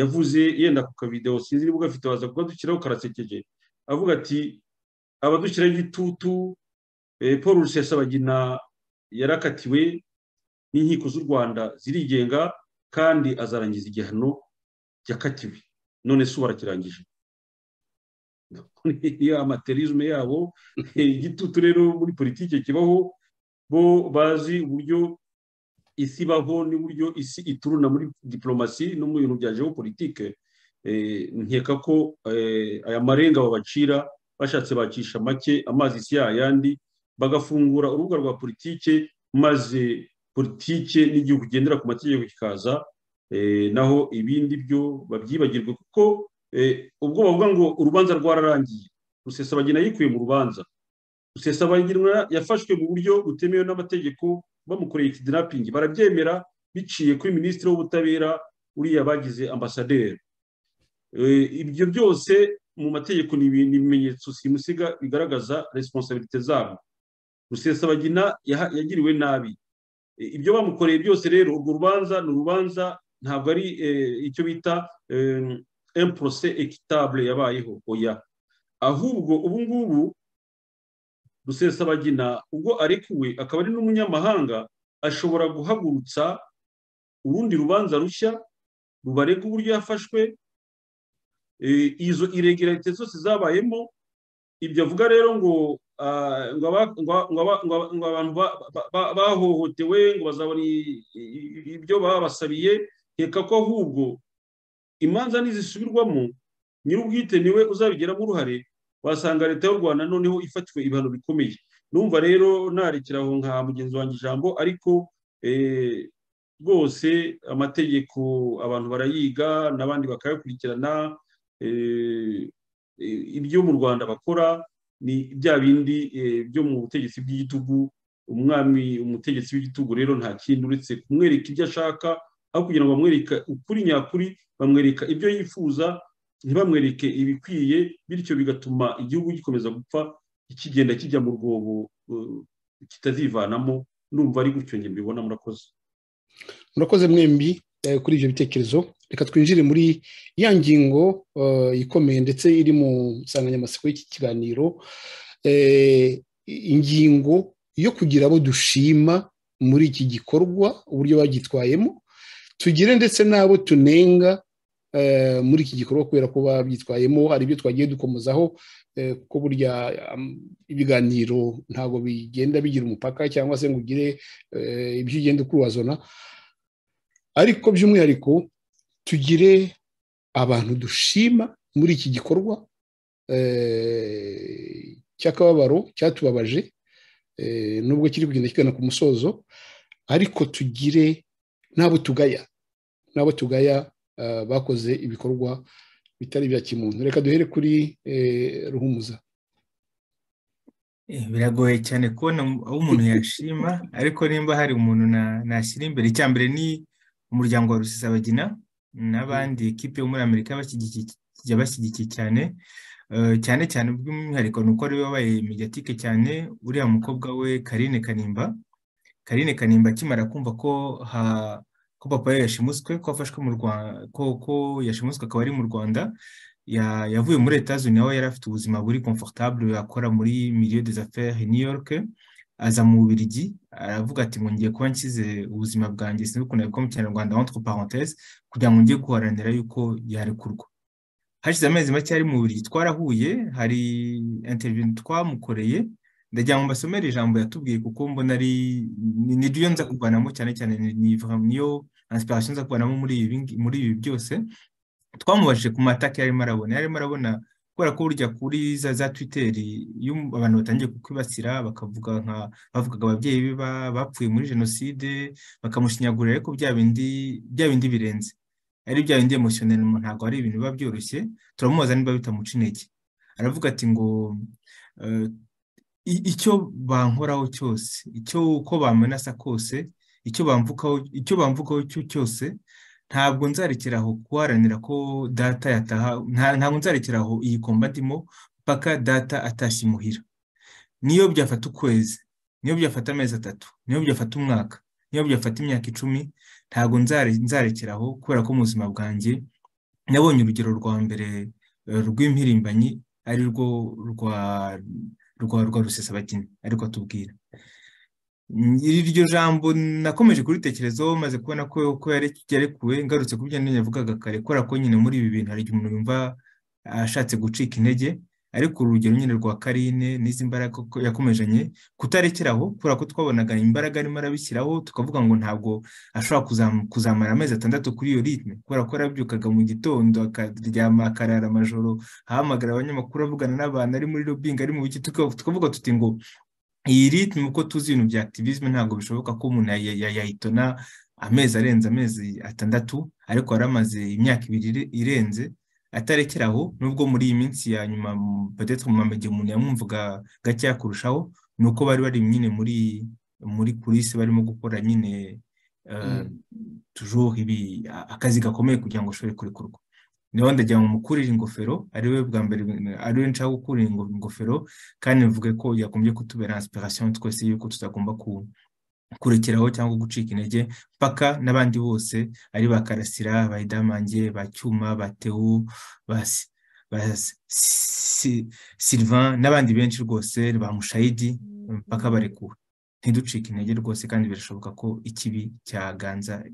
yavuze yenda ku kavidewo sinzi niba ugafite waza kukadushyiraho karasekeje avuga ati abadushyiraho igitutu paul rusesabagina yarakatiwe n'inkiko z'u rwanda zirigenga kandi azarangiza igihano yakatiwe none se barakirangije iyo amaterisme yabo igitutu rero muri politiki kibaho bo bazi uburyo isi ibaho n'uburyo isi ituruna muri diporomasi no mu bintu bya geopolitike nkeka ko aya marenga babacira bashatse bacisha make amazi si yayandi bagafungura urubuga rwa politike maze politike n'igihugu ugendera ku mategeko kikaza naho ibindi byo babyibagirwe kuko ubwo bavuga ngo urubanza rwararangiye rusesabagina yikuye mu rubanza rusesabagina yafashwe mu buryo butemewe n'amategeko bamukoreye ikidinapingi barabyemera biciye kuri minisitiri w'ubutabera uriya bagize ambasaderi ibyo byose mu mategeko ni ibimenyetso simusiga bigaragaza resiponsabirite zabo rusesabagina yagiriwe nabi ibyo bamukoreye byose rero urwo rubanza ni urubanza ntabwo ari icyo bita emporose ekitabule yabayeho oya ahubwo ubu ngubu rusesabagina ubwo arekuwe akaba ari n'umunyamahanga ashobora guhagurutsa urundi rubanza rushya rubarega uburyo yafashwe izo iregerarite zose zabayemo ibyo avuga rero ngo ngo abantu bahohotewe ngo bazabona ibyo babasabiye reka ko ahubwo imanza nizisubirwamo nyir'ubwite niwe uzabigiramo uruhare wasanga leta y'u rwanda noneho ifatiwe ibihano bikomeye numva rero narekeraho nka mugenzi wanjye ijambo ariko rwose amategeko abantu barayiga n'abandi bakayakurikirana ibyo mu rwanda bakora ni bya bindi byo mu butegetsi bw'igitugu umwami umutegetsi w'igitugu rero nta kindi uretse kumwereka ibyo ashaka aho kugira ngo bamwereke ukuri nyakuri bamwereka ibyo yifuza ntibamwereke ibikwiye bityo bigatuma igihugu gikomeza gupfa kigenda kijya mu rwobo kitazivanamo numva ari gutyo njye mbibona murakoze murakoze mwembi kuri ibyo bitekerezo reka twinjire muri ya ngingo ikomeye ndetse iri mu nsanganyamatsiko y'iki kiganiro ingingo yo kugira abo dushima muri iki gikorwa uburyo bagitwayemo tugire ndetse n'abo tunenga muri iki gikorwa kubera ko babyitwayemo hari ibyo twagiye dukomozaho kuko burya ibiganiro ntabwo bigenda bigira umupaka cyangwa se ngo ugire ibyo ugenda ukurubazana ariko by'umwihariko tugire abantu dushima muri iki gikorwa cy'akababaro cyatubabaje nubwo kiri kugenda kigana ku musozo ariko tugire n'abo tugaya n'abo tugaya bakoze ibikorwa bitari bya kimuntu reka duhere kuri ruhumuza biragoye cyane kubona aho umuntu yashima ariko nimba hari umuntu nashyira imbere icya mbere ni umuryango wa rusisabagina n'abandi ekipe yo muri amerika bashyigikiye cyane cyane cyane by'umwihariko ni uko ariwe wabaye mediatike cyane uriya mukobwa we karine kanimba karine kanimba akimara kumva ko ko papa we yashimuswe ko afashwe mu rwanda ko yashimuswe akaba ari mu rwanda yavuye muri etaje nawe yari afite ubuzima buri komfortable yakora muri milieu des affaires New York aza mu Bubiligi aravuga ati ngo ngiye kuba nshyize ubuzima bwanjye sinzi ukuntu yabikora mu kinyarwanda entre parenthèses kugira ngo njye guharanira yuko yarekurwa hashize amezi make ari mu Bubiligi twarahuye hari interview twamukoreye ndagira ngo mbasomere ijambo yatubwiye kuko mbona ari niryo nza kuvanamo cyane cyane niyo ansiparasiyo nza kuvanamo muri ibi byose twamubajije ku matake yarimo arabona yarimo arabona kubera ko burya kuri za za twiteri iyo abantu batangiye kukwibasira bakavuga nka bavugaga ababyeyi be bapfuye muri jenoside bakamushinyagurira ariko bya bindi bya bindi birenze ari bya bindi emosiyoneri ntabwo ari ibintu biba byoroshye turamubaza niba bitamuca intege aravuga ati ngo icyo bankoraho cyose icyo uko bamenasa kose icyo bamvukaho icyo bamvukaho cyose ntabwo nzarekeraho guharanira ko data yataha ntabwo nzarekeraho iyi komba ndimo paka data atashye imuhira niyo byafata ukwezi niyo byafata amezi atatu niyo byafata umwaka niyo byafata imyaka icumi ntabwo nzarekeraho kubera ko mu buzima bwanjye nabonye urugero rwa mbere rw'impirimbanyi ari rwo rwa rwa rwa rusesabagina ariko atubwira iryo jambo nakomeje kuritekerezaho maze kubona ko ko yarekuwe ngarutse ku byo yavugaga kare kubera ko nyine muri ibi bintu hari igihe umuntu yumva ashatse gucika intege ariko urugero nyine rwa karine n'izi mbaraga yakomejanye kutarekeraho kubera ko twabonaga imbaraga arimo arabishyiraho tukavuga ngo ntabwo ashobora kuzamara amezi atandatu kuri iyo ritme kubera ko arabyukaga mu gitondo akaryama akarara amajoro ahamagara abanyamakuru avugana n'abantu ari muri robingi ari mu biki tukavuga tuti ngo iyi ritme uko tuzi ibintu bya activism ntabwo bishoboka ko umuntu yayitona amezi arenze amezi atandatu ariko yaramaze imyaka ibiri irenze atarekeraho nubwo muri iyi minsi ya nyuma badetse mu mamege umuntu yamwumvaga gakeya kurushaho ni uko bari bari nyine muri muri kurisi barimo gukora nyine tujuru ibi akazi gakomeye kugira ngo ushobore kurekurwa niba ndagira ngo mukurire ingofero ariwe bwa mbere ariwe nshaka gukurira ingofero kandi bivuge ko yagombye kutubera inspiration twese yuko tutagomba kurekeraho cyangwa gucika intege paka n'abandi bose ari ba karasira ba idamange ba cyuma ba tewu ba silvan n'abandi benshi rwose ba mushayidi paka barekuwe ntiducike intege rwose kandi birashoboka ko ikibi cyaganza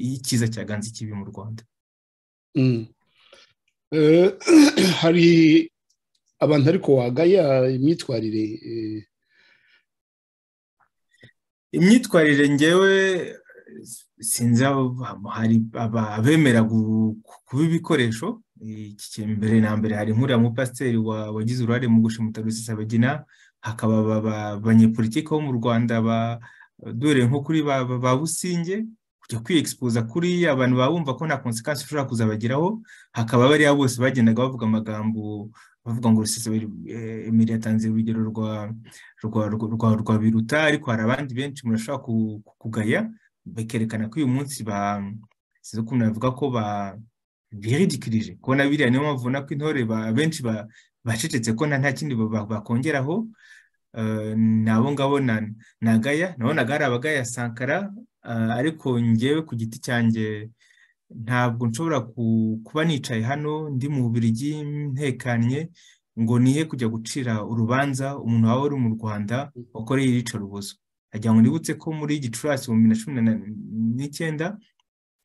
icyiza cyaganza ikibi mu rwanda hari abantu ariko wagaya imyitwarire imyitwarire ngewe sinzi hari abemera kuba ibikoresho iki mbere na mbere hari nk'uriya mupasiteri wagize uruhare mu gushimuta rusisabagina hakaba abanyepolitiki bo mu rwanda dore nko kuri ba businge kujya kwiexpoza kuri abantu baba bumva ko nta konsekansi ushobora kuzabageraho hakaba bariya bose bagendaga bavuga amagambo bavuga ngo emeli yatanze urugero rwa rwa rwa rwa biruta ariko hari abandi benshi murashobora kugaya bakerekana ko uyu munsi ba sinzi ukuntu navuga ko ba biridikirije kubona biriya niyo mpamvu ubona ko intore benshi bacecetse ko nta kindi bakongeraho ni abo ngabo na gaya nabonaga hari abagaya sankara ariko ngewe ku giti cyanjye ntabwo nshobora kuba nicaye hano ndi mu Bubiligi ntekanye ngo nihe kujya gucira urubanza umuntu waba uri mu rwanda wakoreye iyica rubozo ngo nibutse ko muri gicurasi mu bibiri na cumi n'icyenda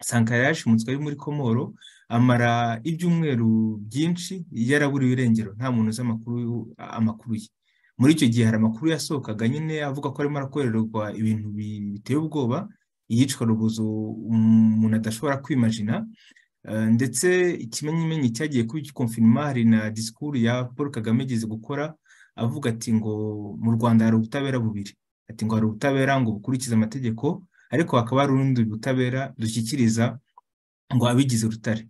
sankara yashimutswe ari muri komoro amara ibyumweru byinshi yaraburiwe irengero nta muntu uzi amakuru ye muri icyo gihe hari amakuru yasohokaga nyine avuga ko arimo arakorerwa ibintu biteye ubwoba iyicwarubozo umuntu adashobora kwimajina ndetse ikimenyimenyi cyagiye kuri konfinima hari na disikuru ya paul kagame igeze gukora avuga ati ngo mu rwanda hari ubutabera bubiri ati ngo hari ubutabera ngo bukurikize amategeko ariko hakaba hari urundi butabera dushyikiriza ngo abigize urutare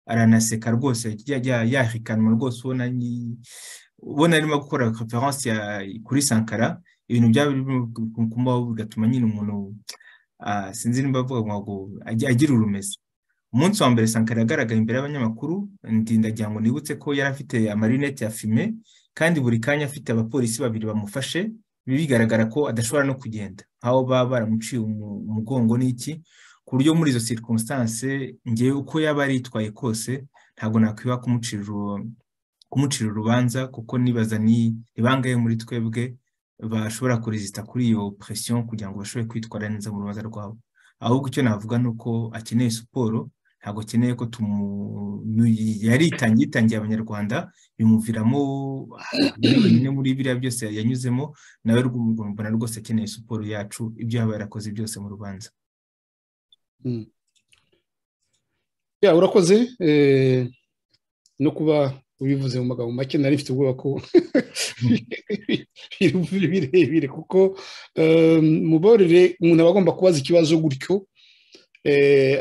aranaseka rwose yahikanwa rwose ubona ubona arimo gukora conference kuri sankara ibintu byaba kumubaho bigatuma nyine umuntu sinzi niba avuga ngo agira urumeza umunsi wa mbere sankara yagaragaye imbere y'abanyamakuru ndindagira ngo nibutse ko yari afite amarinete ya fime kandi buri kanya afite abapolisi babiri bamufashe bigaragara ko adashobora no kugenda aho baba baramuciye umugongo n'iki ku buryo muri izo circumstance ngewe uko yaba aritwaye kose ntabwo nakwiba kumucira urubanza kuko nibaza ni bangahe muri twebwe bashobora kuresita kuri iyo presiyo kugira ngo bashobore kwitwara neza mu rubanza rwabo ahubwo icyo navuga ni uko akeneye siporo ntabwo akeneye ko yitangiye abanyarwanda bimuviramo nyine muri biriya byose yanyuzemo nawe mbona rwose akeneye siporo yacu ibyo yaba yarakoze byose mu rubanza ya urakoze no kuba ubivuze mu magambo make nari mfite ubwoba ko biri birebire kuko muborere umuntu aba agomba kubaza ikibazo gutyo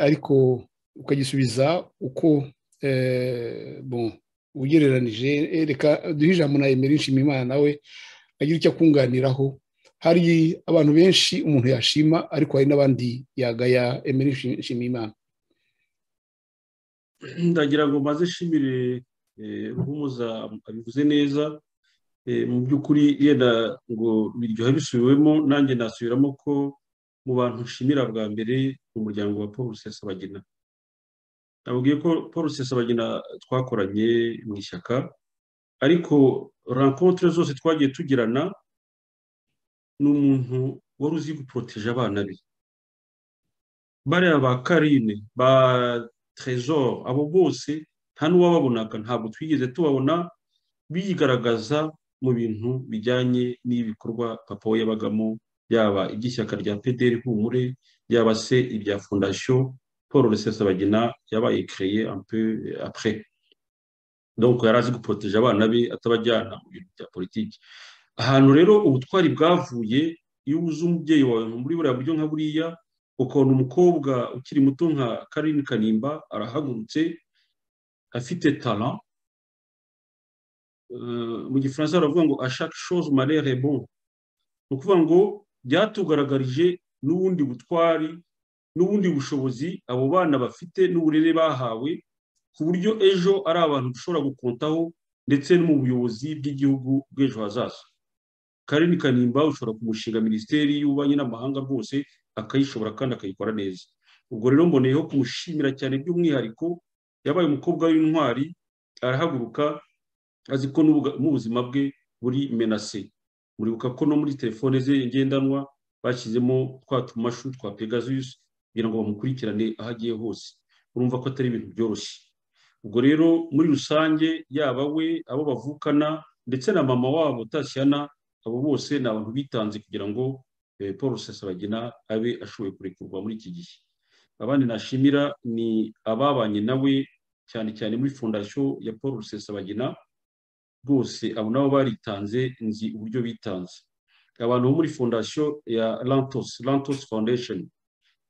ariko ukagisubiza uko ugereranije reka duhe ijambo na emera imana nawe agira icyo akunganiraho hari abantu benshi umuntu yashima ariko hari n'abandi yagaya emera imana ndagira ngo maze ishimire ruhumuza abivuze neza mu by'ukuri yenda ngo biryoha bisubiwemo nanjye nasubiramo ko mu bantu nshimira bwa mbere mu muryango wa paul rusesabagina nabwiye ko paul rusesabagina twakoranye mu ishyaka ariko rankontire zose twagiye tugirana ni umuntu wari uzi guporoteje abana be bariya ba karine ba trezor abo bose nta n'uwababonaga ntabwo twigeze tubabona bigaragaza mu bintu bijyanye n'ibikorwa papa we yabagamo yaba iby'ishyaka rya pederi humure yaba se ibya fondasiyo paul rusesabagina yabaye kereye apure donc yari azi guporoteje abana be atabajyana mu bintu bya politiki ahantu rero ubutwari bwavuye iyo ubuze umubyeyi wawe muri buriya buryo nka buriya ukabona umukobwa ukiri muto nka karini kanimba arahagurutse afite tara mu gifaransa baravuga ngo ashaka shoze marere bon ni ukuvuga ngo byatugaragarije n'ubundi butwari n'ubundi bushobozi abo bana bafite n'uburere bahawe ku buryo ejo ari abantu dushobora gukontaho ndetse no mu buyobozi bw'igihugu bw'ejo hazaza karini kanimba ushobora kumushinga minisiteri y'ububanyi n'amahanga rwose akayishobora kandi akayikora neza ubwo rero mboneyeho kumushimira cyane by'umwihariko yabaye umukobwa w'intwari arahaguruka azi ko n'ubuzima bwe buri menase muribuka ko no muri telefone ze ngendanwa bashyizemo twa tumashu twa pegasus kugira ngo bamukurikirane aho agiye hose urumva ko atari ibintu byoroshye ubwo rero muri rusange yaba we abo bavukana ndetse na mama wabo tashyana abo bose ni abantu bitanze kugira ngo paul rusesabagina abe ashoboye kurekurwa muri iki gihe abandi nashimira ni ababanye nawe cyane cyane muri fondasiyo ya paul rusesabagina rwose abo nabo baritanze nzi uburyo bitanze abantu bo muri fondasiyo ya lantos lantos foundation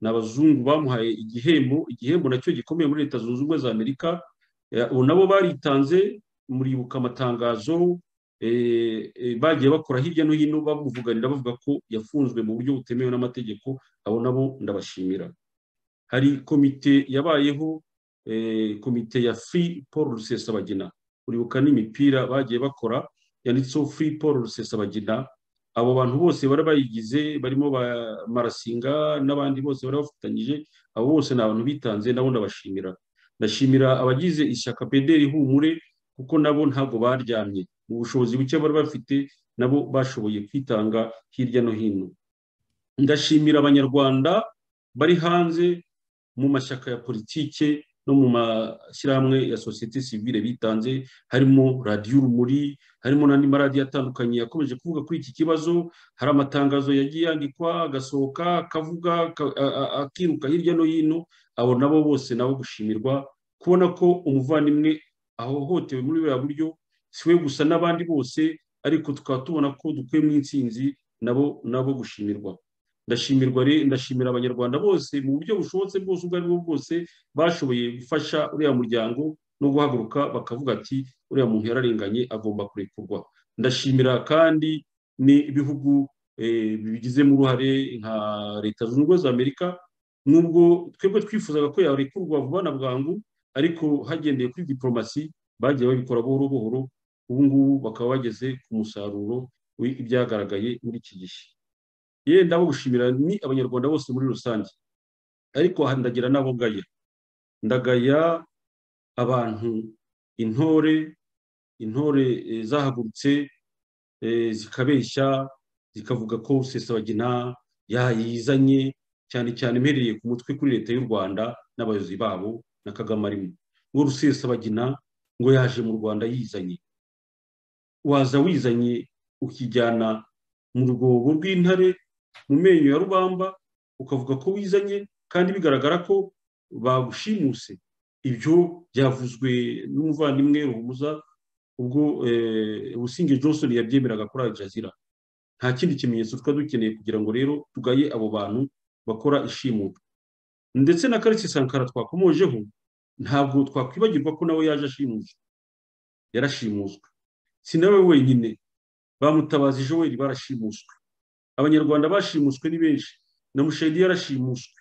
ni abazungu bamuhaye igihembo igihembo nacyo gikomeye muri leta zunze ubumwe za amerika ubu nabo baritanze muribuka amatangazo bagiye bakora hirya no hino bamuvuganira bavuga ko yafunzwe mu buryo butemewe n'amategeko abo nabo ndabashimira hari komite yabayeho komite ya free paul rusesabagina uribuka n'imipira bagiye bakora yanditseho free paul rusesabagina abo bantu bose bari bayigize barimo ba marasinga n'abandi bose bari bafatanyije abo bose ni abantu bitanze nabo ndabashimira ndashimira abagize ishyaka pederi humure kuko nabo ntabwo baryamye mu bushobozi buke bari bafite nabo bashoboye kwitanga hirya no hino ndashimira abanyarwanda bari hanze mu mashyaka ya politike no mu mashyirahamwe ya sosiyete sivile bitanze harimo radiyo urumuri harimo n'andi maradiyo atandukanye yakomeje kuvuga kuri iki kibazo hari amatangazo yagiye yandikwa agasohoka akavuga akiruka hirya no hino abo nabo bose nabo gushimirwa kubona ko umuvandimwe ahohotewe muri buriya buryo si we gusa n'abandi bose ariko tukaba tubona ko dukuyemo insinzi nabo nabo gushimirwa ndashimirwa ndashimira abanyarwanda bose mu buryo bushobotse bwose ubwo aribwo bwose bashoboye gufasha uriya muryango no guhaguruka bakavuga ati uriya muntu yararenganye agomba kurekurwa ndashimira kandi ni ibihugu bigizemo uruhare nka leta zunze ubumwe za amerika nubwo twebwe twifuzaga ko yarekurwa vuba na bwangu ariko hagendeye kuri diporomasi bagiye babikora buhoro buhoro ubu ngubu bakaba bageze ku musaruro w'ibyagaragaye muri iki gihe yenda abo gushimira ni abanyarwanda bose muri rusange ariko ndagira n'abo ngaya ndagaya abantu intore intore zahagurutse zikabeshya zikavuga ko rusesabagina yayizanye cyane cyane impereye ku mutwe kuri leta y'u rwanda n'abayobozi babo na kagame arimo ngo rusesabagina ngo yaje mu rwanda yizanye waza wizanye ukijyana mu rwobo rw'intare mu menyo ya rubamba ukavuga ko wizanye kandi bigaragara ko bagushimuse ibyo byavuzwe n'umuvandimwe ruhumuza ubwo businge johnson yabyemeraga kuri Jazeera nta kindi kimenyetso tuba dukeneye kugira ngo rero tugaye abo bantu bakora ishimuta ndetse na karisi sankara twakomojeho ntabwo twakwibagirwa ko nawe yaje ashimuse yarashimuswe si nawe wenyine bamutabazi joel barashimuswe abanyarwanda bashimuswe ni benshi na mushayidi yarashimuswe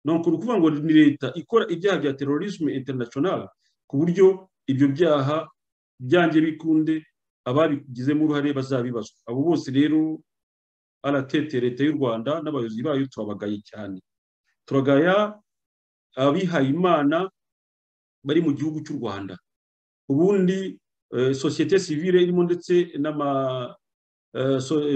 ni ukuvuga ngo ni leta ikora ibyaha bya terorisme international ku buryo ibyo byaha byange bikunde ababigizemo uruhare bazabibazwa abo bose rero aratete leta y'u rwanda n'abayobozi bayo turabagaye cyane turagaya abihayimana bari mu gihugu cy'u rwanda ubundi sosiyete sivile irimo ndetse n'ama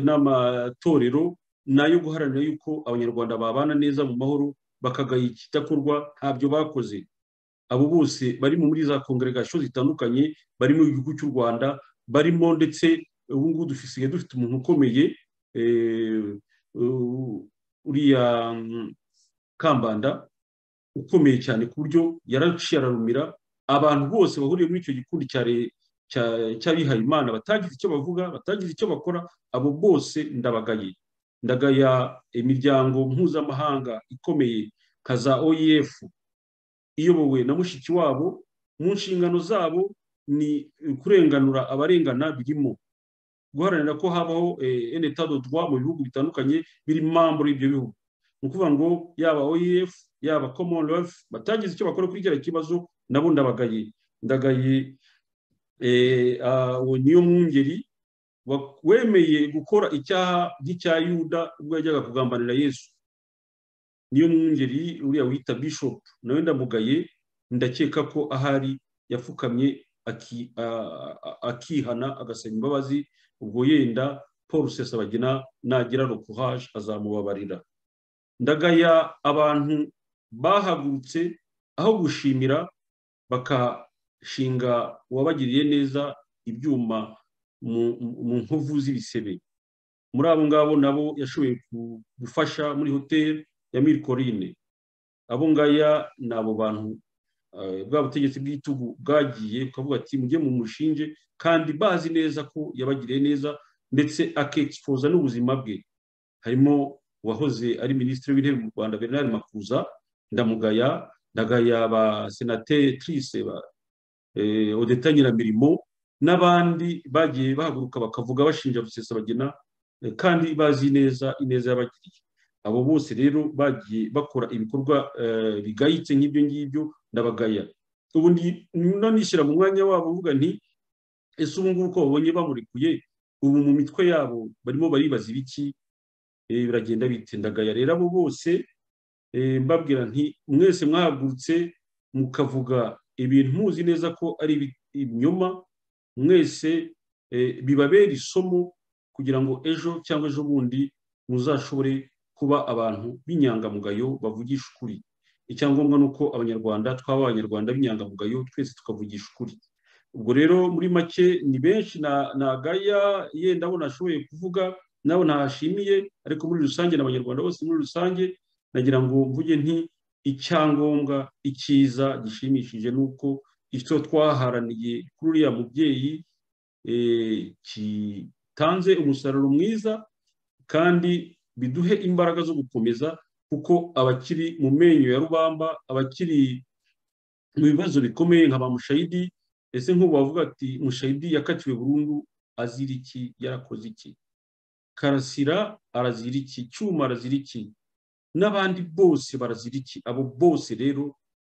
n'amatorero ni ayo guharanira yuko abanyarwanda babana neza mu mahoro bakagaye ikidakorwa ntabyo bakoze abo bose barimo muri za kongeregasiyo zitandukanye barimo igihugu cy'u rwanda barimo ndetse ubu ngubu dusigaye dufite umuntu ukomeye uriya kambanda ukomeye cyane ku buryo yaraciye ararumira abantu bose bahuriye muri icyo gikundi cya leta cy'abihaye imana batagize icyo bavuga batagize icyo bakora abo bose ndabagaye ndagaya imiryango mpuzamahanga ikomeye nka za oef iyobowe na mushiki wabo mu nshingano zabo ni kurenganura abarengana birimo guharanira ko habaho enetadodwa mu bihugu bitandukanye biri muri ibyo bihugu ni ukuvuga ngo yaba oef yaba commonwealth batagize icyo bakora kuri kiriya kibazo nabo ndabagaye ndagaye uwo niyo mwungeri wemeye gukora icyaha nk'icya yuda ubwo yajyaga kugambanira yesu niyo mwungeri uriya wita bishop nawe ndamugaye ndakeka ko ahari yapfukamye akihana agasaba imbabazi ubwo yenda paul rusesabagina nagira rokuhaje azamubabarira ndagaya abantu bahagurutse aho gushimira baka shinga uwabagiriye neza ibyuma mu nkovu z'ibisebe muri abo ngabo nabo yashoboye gufasha muri hoteli ya mirikorine abo ngaya ni abo bantu bwa butegetsi bw'igitugu bwagiye ukavuga ati mujye mu mushinge kandi bazi neza ko yabagiriye neza ndetse akexpoza n'ubuzima bwe harimo uwahoze ari minisitiri w'intebe mu rwanda bernard makuza ndamugaya ndagaya ba senatetirise udutangiramurimo n'abandi bagiye bahaguruka bakavuga bashinja rusesabagina kandi bazi neza ineza y'abakiriya abo bose rero bagiye bakora ibikorwa bigayitse nk'ibyo ngibyo ndabagaya ubundi nishyira mu mwanya wabo uvuga nti ese ubu ngubu uko babonye bamurikuye ubu mu mitwe yabo barimo baribaza ibiki biragenda bitendagaya rero abo bose mbabwira nti mwese mwahagurutse mukavuga ibintu muzi neza ko ari ibinyoma mwese bibabera isomo kugira ngo ejo cyangwa ejo bundi muzashobore kuba abantu b'inyangamugayo bavugisha ukuri icyangombwa ni uko abanyarwanda twaba abanyarwanda b'inyangamugayo twese tukavugisha ukuri ubwo rero muri make ni benshi na gaya yenda abo nashoboye kuvuga nabo ntashimiye ariko muri rusange n'abanyarwanda bose muri rusange nagira ngo mvuge nti icyangombwa icyiza gishimishije ni uko icyo twaharaniye kuri uriya mubyeyi gitanze umusaruro mwiza kandi biduhe imbaraga zo gukomeza kuko abakiri mu menyo ya rubamba abakiri mu bibazo bikomeye nka ba mushayidi ese nk'ubu bavuga ati mushayidi yakatiwe burundu azira iki yarakoze iki karasira arazira iki cyuma arazira iki n'abandi bose barazira iki abo bose rero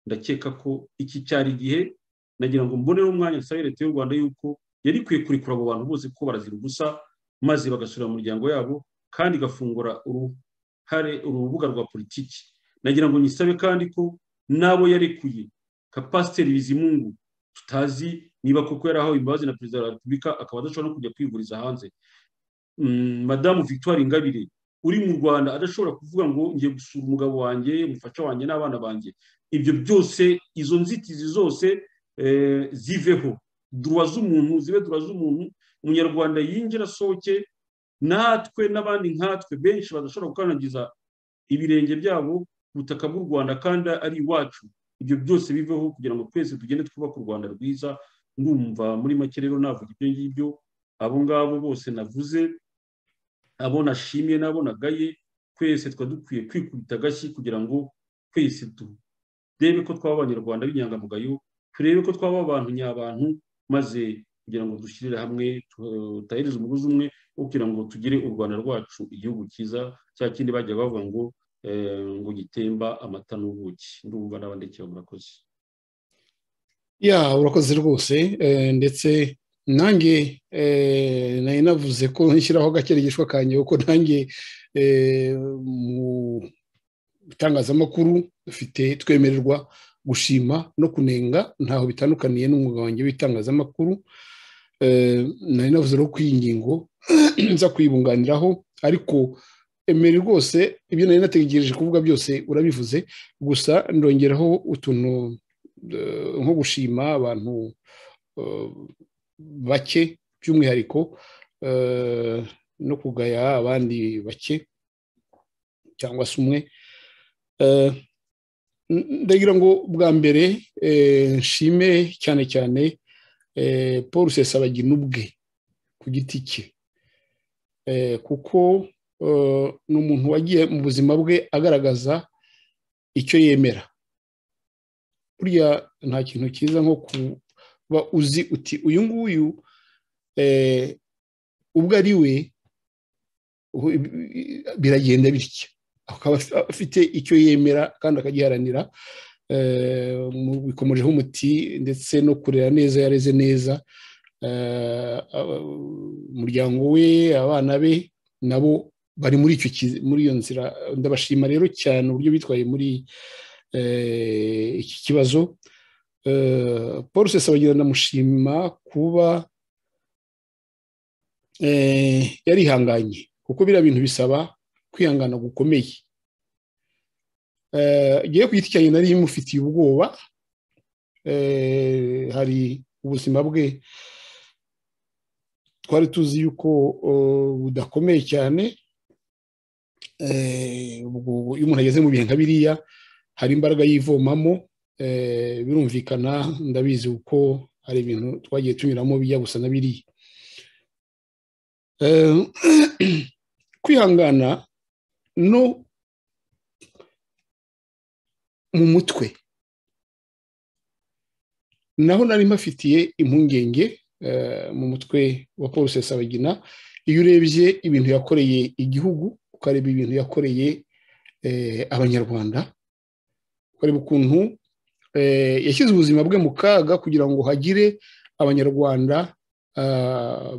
ndakeka ko iki cyari igihe nagira ngo mbonereho umwanya nsabe leta y'u rwanda yuko yari ikwiye kurekura abo bantu bose ko barazira ubusa maze bagasura mu miryango yabo kandi igafungura uruhare urubuga rwa politiki nagira ngo nyisabe kandi ko n'abo yarekuye nka pasiteri bizimungu tutazi niba koko yarahawe imbabazi na perezida wa repubulika akaba adashobora no kujya kwivuriza hanze madamu victoire ingabire uri mu rwanda adashobora kuvuga ngo ngiye gusura umugabo wanjye umufasha wanjye n'abana banjye ibyo byose izo nzitizi zose ziveho duwa z'umuntu zibe duwa z'umuntu umunyarwanda yinjira asohoke natwe n'abandi nkatwe benshi badashobora gukandagiza ibirenge byabo ku butaka bw'u rwanda kandi ari iwacu ibyo byose biveho kugira ngo twese tugende twubake u rwanda rwiza ndumva muri make rero navuga ibyo ngibyo abo ngabo bose navuze abo nashimiye n'abo nagaye twese tuba dukwiye kwikubita agashyi kugira ngo twese turebe ko twaba abanyarwanda b'inyangamugayo turebe ko twaba abantu nyabantu maze kugira ngo dushyirire hamwe tutahereze umugozi umwe wo kugira ngo tugire u rwanda rwacu igihugu cyiza cya kindi bajya bavuga ngo ngo gitemba amata n'ubuki ndumva n'abandikira murakoze ya urakoze rwose ndetse nanjye nari navuze ko nshyiraho agakirigishwa kanjye kuko nanjye mu bitangazamakuru dufite twemererwa gushima no kunenga ntaho bitandukaniye n'umwuga wanjye w'itangazamakuru nari navuze rero ko iyi ngingo nza kuyibunganiraho ariko emeri rwose ibyo nari nategereje kuvuga byose urabivuze gusa ndongeraho utuntu nko gushima abantu bake by'umwihariko no kugaya abandi bake cyangwa se umwe ndagira ngo bwa mbere nshime cyane cyane paul sesabagina ubwe ku giti cye kuko ni umuntu wagiye mu buzima bwe agaragaza icyo yemera burya nta kintu cyiza nko kuba uzi uti uyu nguyu ubwo ari we biragenda bitya akaba afite icyo yemera kandi akagiharanira bikomejeho umuti ndetse no kurera neza yareze neza umuryango we abana be nabo bari muri muri iyo nzira ndabashima rero cyane uburyo bitwaye muri iki kibazo paul sesabagira ndamushima kuba yarihanganye kuko biriya bintu bisaba kwihangana gukomeye igihe ku giti cyanjye nari imufitiye ubwoba hari ubuzima bwe twari tuzi yuko budakomeye cyane iyo umuntu ageze mu bihe nka biriya hari imbaraga yivomamo birumvikana ndabizi kuko hari ibintu twagiye tunyuramo bijya gusa na biriya kwihangana no mu mutwe naho nari mpafitiye impungenge mu mutwe wa paul sesabagina iyo urebye ibintu yakoreye igihugu ukareba ibintu yakoreye abanyarwanda ukareba ukuntu yashyize ubuzima bwe mu kaga kugira ngo hagire abanyarwanda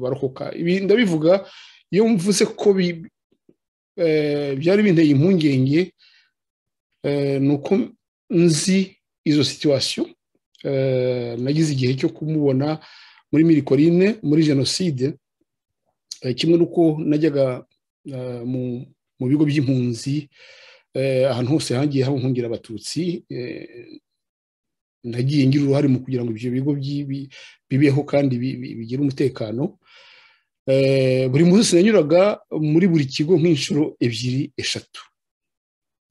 barokoka ndabivuga iyo mvuze ko byari binteye impungenge ni uko nzi izo situwasiyo nagize igihe cyo kumubona muri mirikorine muri jenoside kimwe n'uko najyaga mu bigo by'impunzi ahantu hose hagiye hahungira abatutsi nagiye ngira uruhare mu kugira ngo ibyo bigo bibeho kandi bigire umutekano buri munsi nanyuraga muri buri kigo nk'inshuro ebyiri eshatu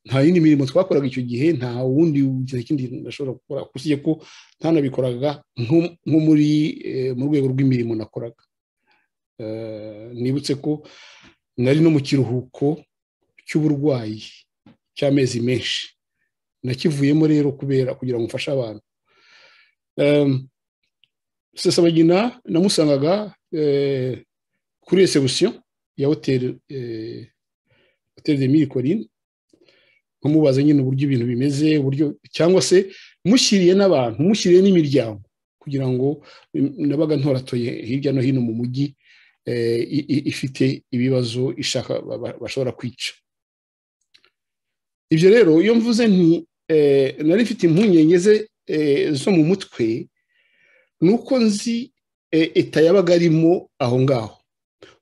nta yindi mirimo twakoraga icyo gihe nta wundi kindi nashobora gukora usibye ko ntanabikoraga nko muri mu rwego rw'imirimo nakoraga nibutse ko nari no mu kiruhuko cy'uburwayi cy'amezi menshi nakivuyemo rero kubera kugira ngo mfashe abantu sasabagina namusangaga kuri resebusiyo ya hoteli hoteli de miri korine kumubaza nyine uburyo ibintu bimeze uburyo cyangwa se mushyiriye n'abantu mushyiriye n'imiryango kugira ngo nabaga ntoratoye hirya no hino mu mujyi ifite ibibazo ishaka bashobora kwica ibyo rero iyo mvuze nti nari mfite impungenge ze zo mu mutwe ni uko nzi eta yabaga arimo aho ngaho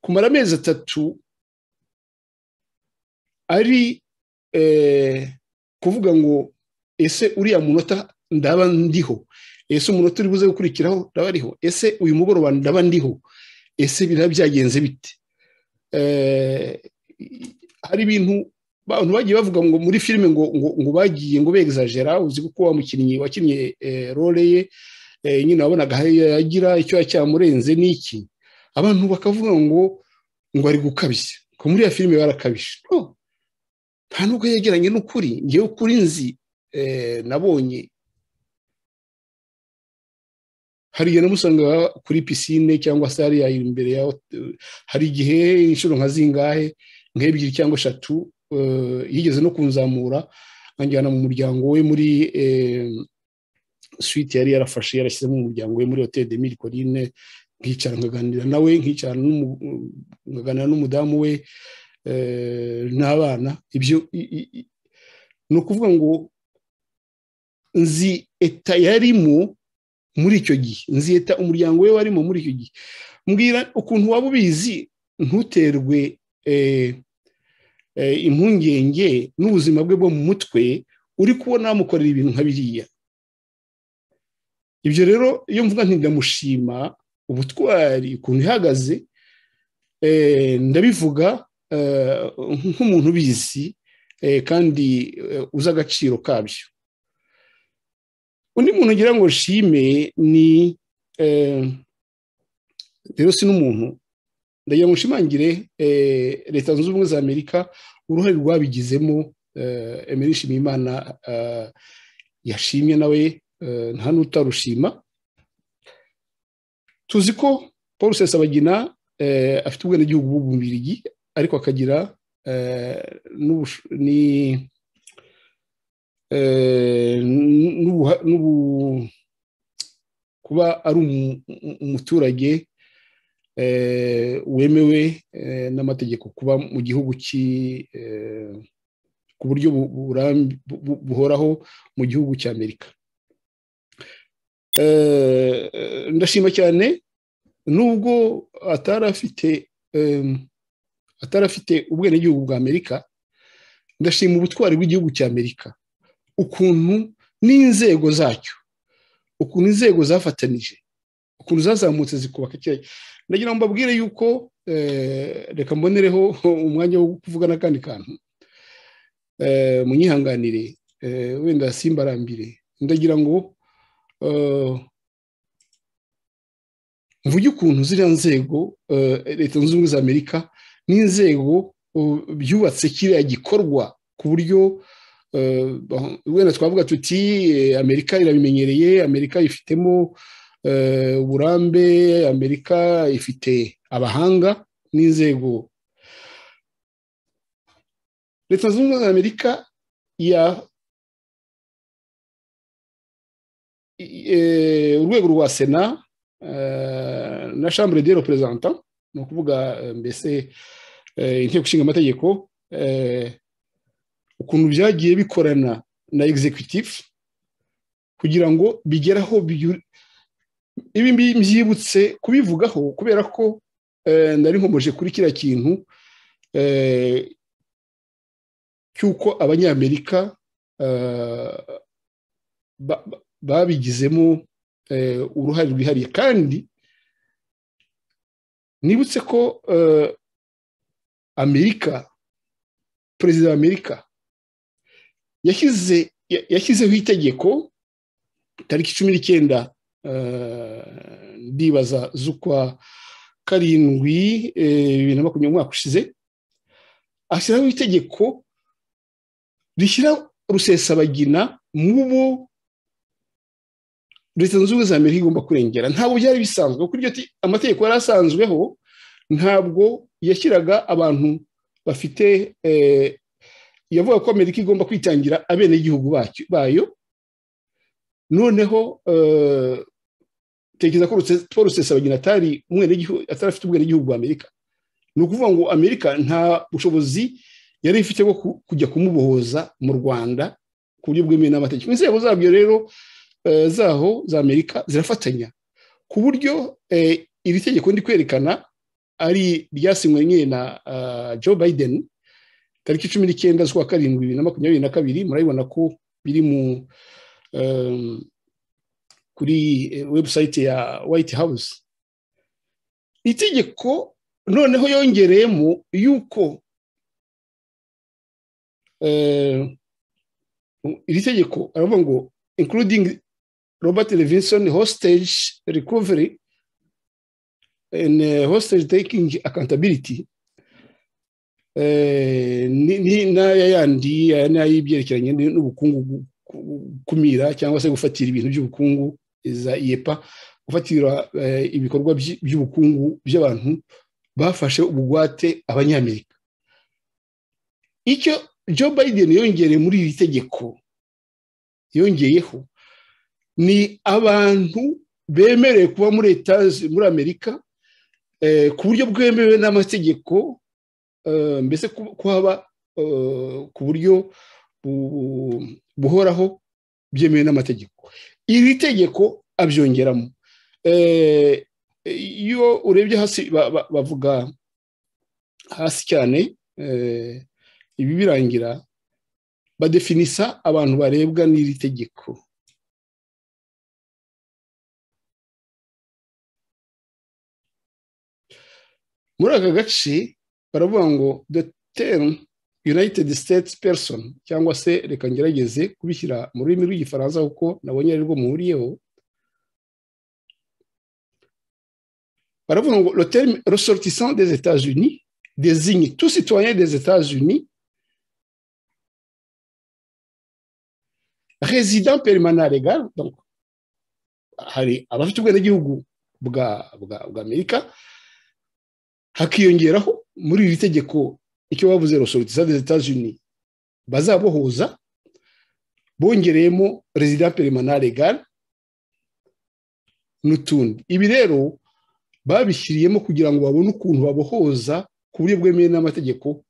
kumara amezi atatu ari kuvuga ngo ese uriya munota ndaba ndiho ese umunota uri buze gukurikiraho ndaba ariho ese uyu mugoroba ndaba ndiho ese biraba byagenze bite hari ibintu abantu bagiye bavuga ngo muri filime ngo ngo bagiye ngo begizajera uzi kuko wa mukinnyi wakinnye role ye nyine wabonaga yagira icyo cyamurenze n'iki abantu bakavuga ngo ngo ari gukabya ko muri iyo filime barakabije nta nubwo yegeranye n'ukuri ngewe kuri nzi nabonye hariya namusanga kuri pisine cyangwa se hariya imbere ya hari igihe inshuro nka zingahe nk'ebyiri cyangwa eshatu yigeze no kunzamura anjyana mu muryango we muri switi yari yarafashe yarashyizemo umuryango we muri hoteli de miri korine nkicara nkaganira nawe nkicara nkaganira n'umudamu we n'abana ibyo ni ukuvuga ngo nzi eta yarimo muri icyo gihe nzi eta umuryango we warimo muri icyo gihe mbwira ukuntu waba ubizi ntuterwe impungenge n'ubuzima bwe bwo mu mutwe uri kubona wamukorera ibintu nka biriya ibyo rero iyo mvuga ndamushima ubutwari ukuntu ihagaze ndabivuga nk'umuntu ubizi kandi uzi agaciro kabyo undi muntu ngira ngo shime ni rero si n'umuntu ndagira ngo nshimangire leta zunze ubumwe za amerika uruhare rwabigizemo emery nshimiyimana yashimye nawe nta n'utarushima tuzi ko paul sesabagina afite ubwenegihugu bw'ububirigi ariko akagira kuba ari umuturage wemewe n'amategeko kuba mu gihugu ku buryo buhoraho mu gihugu cy'amerika ndashima cyane nubwo atari afite atari afite ubwenegihugu bwa Amerika ndashima ubutwari bw'igihugu cya Amerika ukuntu n'inzego zacyo ukuntu inzego zafatanije ukuntu zazamutse zikubaka icyayi ndagira ngo mbabwire yuko reka mbonereho umwanya wo kuvuga n'akandi kantu munyihanganire wenda simbarambire ndagira ngo mvuge ukuntu ziriya nzego leta zunze ubumwe za amerika n'inzego byubatse kiriya gikorwa ku buryo wenda twavuga tuti amerika irabimenyereye amerika ifitemo uburambe amerika ifite abahanga n'inzego leta zunze ubumwe za amerika ya urwego rwa sena na shambure de reperezanta ni ukuvuga mbese inteko ishinga amategeko ukuntu byagiye bikorana na egizekutifu kugira ngo bigere aho ibi mbyibutse kubivugaho kubera ko nari nkomeje kuri kiriya kintu cy'uko abanyamerika babigizemo uruhare rwihariye kandi nibutse ko amerika perezida wa amerika yashyizeho itegeko tariki cumi n'icyenda ndibaza z'ukwa karindwi bibiri na makumyabiri umwaka ushize ashyiraho itegeko rishyira rusesabagina mu bo leta zunze ubumwe za amerika igomba kurengera ntabwo byari bisanzwe kuko amategeko yari asanzweho ntabwo yashyiraga abantu bafite yavuga ko amerika igomba kwitangira abenegihugu bayo noneho tekereza ko paul rusesabagina atari afite ubwenegihugu bwa amerika ni ukuvuga ngo amerika nta bushobozi yari ifite bwo kujya kumubohoza mu rwanda ku buryo bwemewe n'amategeko inzego zabyo rero zaho za amerika zirafatanya ku buryo iri tegeko ndi kwerekana ari ryasinywe nyine na joe biden tariki cumi n'icyenda z'ukwa karindwi bibiri na makumyabiri na kabiri murabibona ko biri mu kuri webusayiti ya white house itegeko noneho yongereyemo yuko iri tegeko aravuga ngo including robert levinson hostage recovery and hostage taking accountability n'aya yandi n'ay'ibyerekeranye n'ubukungu gukumira cyangwa se gufatira ibintu by'ubukungu za iyepa gufatira ibikorwa by'ubukungu by'abantu bafashe ubugwate abanyamerika icyo joe biden yongere muri iri tegeko yongeyeho ni abantu bemerewe kuba muri etaje muri amerika ku buryo bwemewe n'amategeko mbese kuhaba ku buryo buhoraho byemewe n'amategeko iri tegeko abyongeramo iyo urebye hasi bavuga hasi cyane ibi birangira badefinisa abantu barebwa n'iri tegeko muri aka gace baravuga ngo the term united states person cyangwa se reka ngerageze kubishyira mu rurimi rw'igifaransa kuko nabonye ari rwo muhuriyeho baravuga ngo le terme ressortissant des États-Unis désigne tout citoyen des États-Unis résident permanent légal donc hari abafite ubwenegihugu bwa bwa bwa amerika hakiyongeraho muri iri tegeko icyo bavuze rosoritiza des États-Unis bazabohuza bongereyemo résident permanent légal n'utundi ibi rero babishyiriyemo kugira ngo babone ukuntu babohoza ku buryo bwemewe n'amategeko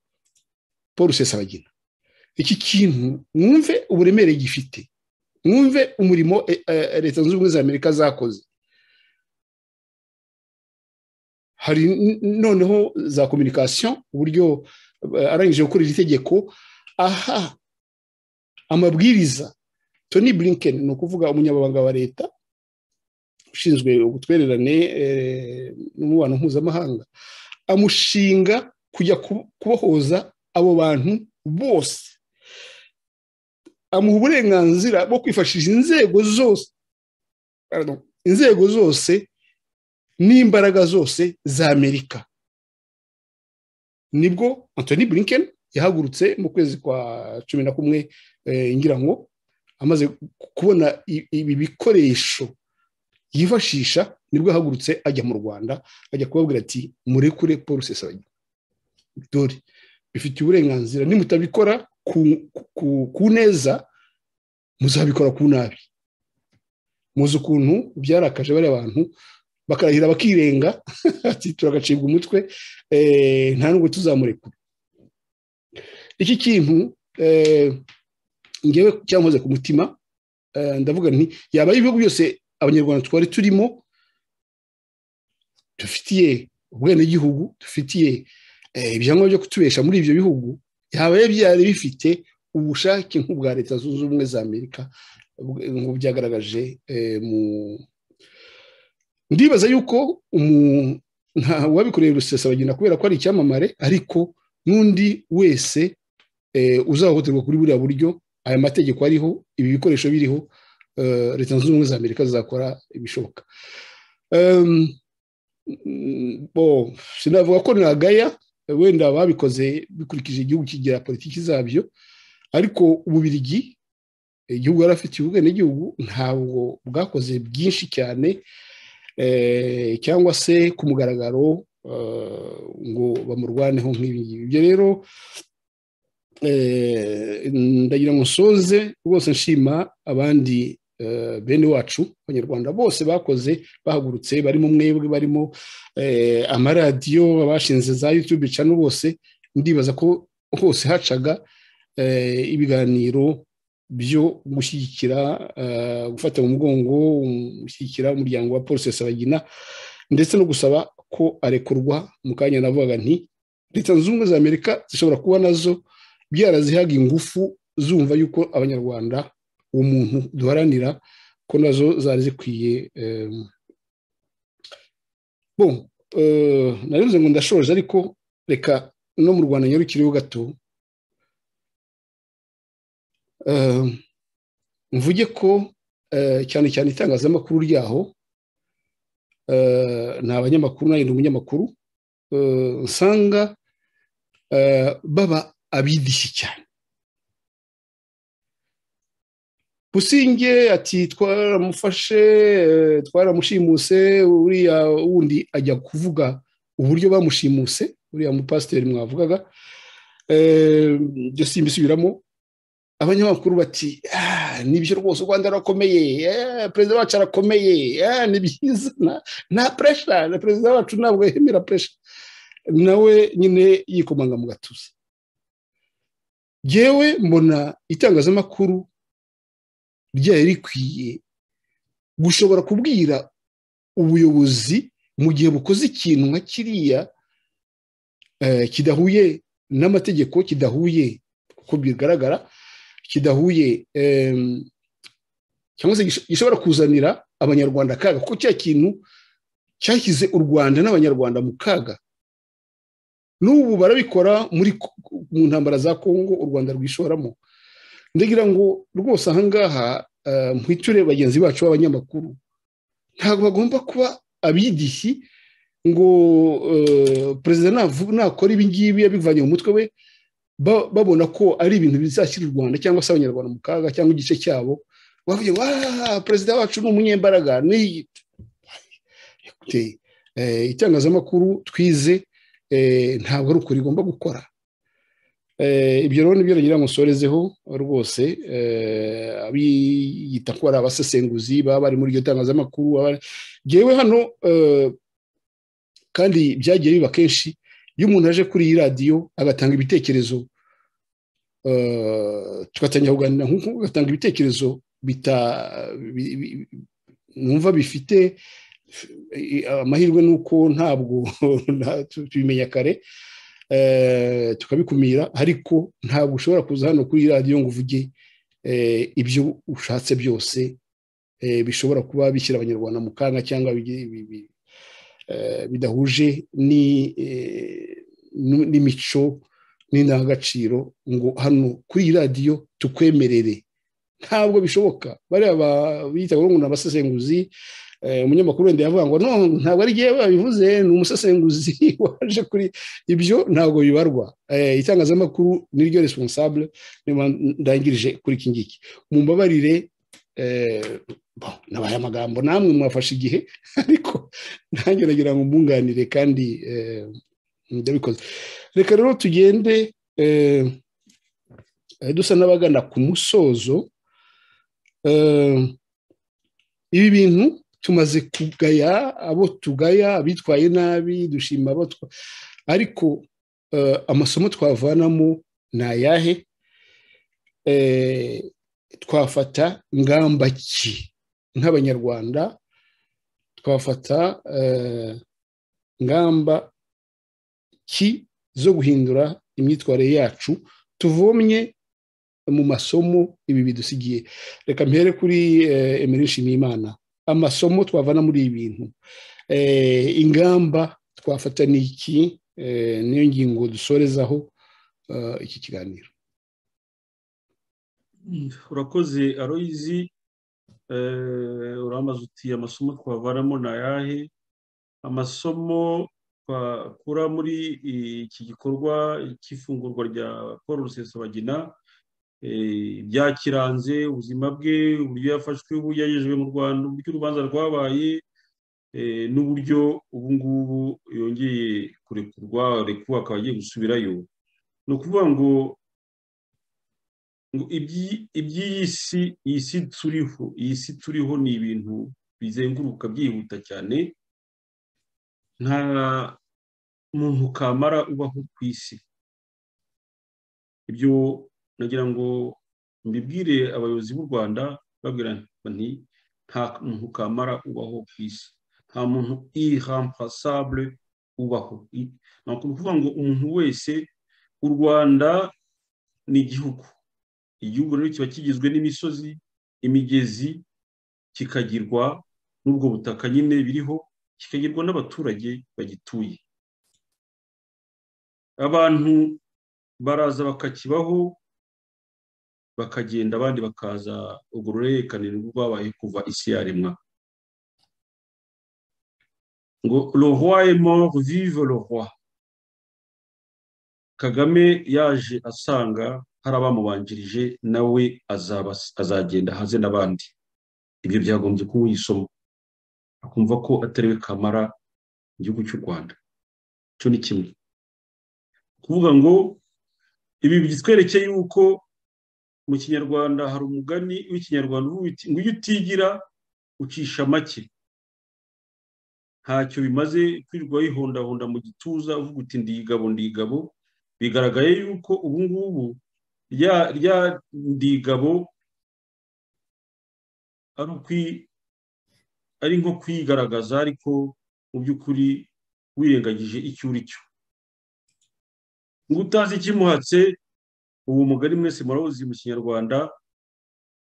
paul rusesabagina iki kintu mwumve uburemere gifite mwumve umurimo leta zunze ubumwe za amerika zakoze hari noneho za kominikasiyo uburyo arangije gukora iri tegeko aha amabwiriza tony blinken ni ukuvuga umunyamabanga wa leta ushinzwe ubutwererane n'umubano mpuzamahanga amushinga kujya kubohoza abo bantu bose amuha uburenganzira bwo kwifashisha inzego zose inzego zose n'imbaraga zose za amerika nibwo Anthony Blinken yahagurutse mu kwezi kwa cumi na kumwe ngira ngo amaze kubona ibi bikoresho yifashisha nibwo ahagurutse ajya mu rwanda ajya kubabwira ati murekure paul rusesabagina dore bifite uburenganzira nimutabikora ku neza muzabikora ku nabi muzi ukuntu byarakaje bariya bantu bakarahira bakirenga turagacibwa umutwe nta nubwo tuzamurekura iki kintu ngewe cyankoze ku mutima ndavuga nti yaba ibihugu byose abanyarwanda twari turimo dufitiye ubwenegihugu dufitiye ibyangombwa byo kutubesha muri ibyo bihugu byabaye byari bifite ubushake nk'ubwa leta zunze ubumwe za amerika byagaragaje mu ndibaza yuko uwabikoreye rusesa bagenda kubera ko ari icyamamare ariko n'undi wese uzahohoterwa kuri buriya buryo aya mategeko ariho ibi bikoresho biriho leta zunze ubumwe za amerika zizakora ibishoboka sinavuga ko nagaya wenda babikoze bikurikije igihugu kigira politiki zabyo ariko ububirigi igihugu yari afite ibibuga n'igihugu ntabwo bwakoze byinshi cyane cyangwa se ku mugaragaro ngo bamurwaneho nk'ibi ngibi ibyo rero ndagira ngo nsoze rwose nshima abandi bene wacu abanyarwanda bose bakoze bahagurutse barimo mwebwe barimo amaradiyo abashinze za yutube cano bose ndibaza ko hose hacaga ibiganiro byo gushyigikira gufata mu mugongo gushyigikira umuryango wa polisi Sabagina ndetse no gusaba ko arekurwa mu kanya navugaga nti leta zunze ubumwe za amerika zishobora kuba nazo byarazihaga ingufu zumva yuko abanyarwanda uwo muntu duharanira ko nazo zari zikwiye bo narinze ngo ndashoje ariko reka no mu rwanda nyarukireho gato mvuge ko cyane cyane itangazamakuru ryaho ni abanyamakuru nanjye ni umunyamakuru usanga baba abidishyi cyane businge ati twaramufashe twaramushimuse uriya wundi ajya kuvuga uburyo bamushimuse uriya mupasiteri mwavugaga ibyo simbisubiramo abanyamakuru bati nibyo rwose u rwanda rurakomeye perezida wacu arakomeye ni byiza nta puresha na perezida wacu ntabwo yemera puresha nawe nyine yikomanga mu gatuza yewe mbona itangazamakuru ryari rikwiye gushobora kubwira ubuyobozi mu gihe bukoze ikintu nka kiriya kidahuye n'amategeko kidahuye uko bigaragara kidahuye cyangwa se gishobora kuzanira abanyarwanda akaga kuko cya kintu cyashyize u rwanda n'abanyarwanda mu kaga n'ubu barabikora muri mu ntambara za kongo u rwanda rwishoramo ndagira ngo rwose ahangaha mpwiture bagenzi bacu b'abanyamakuru ntabwo bagomba kuba abidishyi ngo perezida nakora ibingibi yabivanye mu mutwe we babona ko ari ibintu bizashyira u rwanda cyangwa se abanyarwanda mu kaga cyangwa igice cyabo bavuye ngo perezida wacu ni umunyembaraga itangazamakuru twize ntabwo ari ukuri igomba gukora ibyo rero nibyo nagira ngo nsorezeho rwose abiyita ko ari abasesenguzi baba bari muri iryo tangazamakuru yewe hano kandi byagiye biba kenshi iyo umuntu aje kuri iyi radiyo agatanga ibitekerezo tugatangira kuganira nk'uko agatanga ibitekerezo numva bifite amahirwe ni uko ntabwo tubimenya kare tukabikumira ariko ntabwo ushobora kuza hano kuri iyi radiyo ngo uvuge ibyo ushatse byose bishobora kuba bishyira abanyarwanda mu kanya cyangwa bidahuje n'imico n'indangagaciro ngo hano kuri iyi radiyo tukwemerere ntabwo bishoboka bariya bita ngo ni abasesenguzi umunyamakuru wenda yavuga ngo ntabwo ari igihe babivuze ni umusesenguzi waje kuri ibyo ntabwo bibarwa itangazamakuru niryo responsable ndangirije kuri iki ngiki mumbabarire nabaye amagambo namwe mwafashe igihe ariko nanjye nagira ngo mbunganire kandi ndabikoze reka rero tugende dusa n'abagana ku musozo ibi bintu tumaze kugaya abo tugaya abitwaye nabi dushima abo ariko amasomo twavanamo ni ayahe twafata ingamba ki nk'abanyarwanda twafata ingamba ki zo guhindura imyitwarire yacu tuvomye mu masomo ibi bidusigiye reka mpere kuri emeri nshimiyimana amasomo twavana muri ibi bintu ingamba twafata ni iki niyo ngingo dusorezaho iki kiganiro urakoze aroyizi uramaze uti amasomo twavanamo ni ayahe amasomo twakura muri iki gikorwa cy'ifungurwa rya paul rusesabagina byakiranze ubuzima bwe uburyo yafashwe uburyo yagejejwe mu rwanda uburyo urubanza rwabaye n'uburyo ubu ngubu yongeye kurekurwa rekuba akaba agiye gusubirayo ni ukuvuga ngo iby'iyi si iyi si turiho iyi si turiho ni ibintu bizenguruka byihuta cyane nta muntu kamara ubaho ku isi ibyo nagira ngo mbibwire abayobozi b'u rwanda babwira nti nta muntu kamara ubaho ku isi nta muntu irampasabure ubaho ni ukuvuga ngo umuntu wese u rwanda ni igihugu igihugu rero kiba kigizwe n'imisozi imigezi kikagirwa n'ubwo butaka nyine biriho kikagirwa n'abaturage bagituye abantu baraza bakakibaho bakagenda abandi bakaza urwo rurerekaniro rwabaye kuva isi yaremwa ngo le roi est mort vive le roi kagame yaje asanga hari abamubanjirije nawe azagenda haze n'abandi ibyo byagombye kuba isomo akumva ko atariwe kamara igihugu cy'u rwanda icyo ni kimwe kuvuga ngo ibi bitwerekeye yuko mu kinyarwanda hari umugani w'ikinyarwanda ngo iyo utigira ucisha make ntacyo bimaze kwirirwa wihondahonda mu gituza uvuga uti ndigabo ndigabo bigaragaye yuko ubu ngubu rya ndigabo ari nko kwigaragaza ariko mu by'ukuri wirengagije icyo uri cyo ngo utazi ikimuhatse ubu mugari mwese murabuzi mu kinyarwanda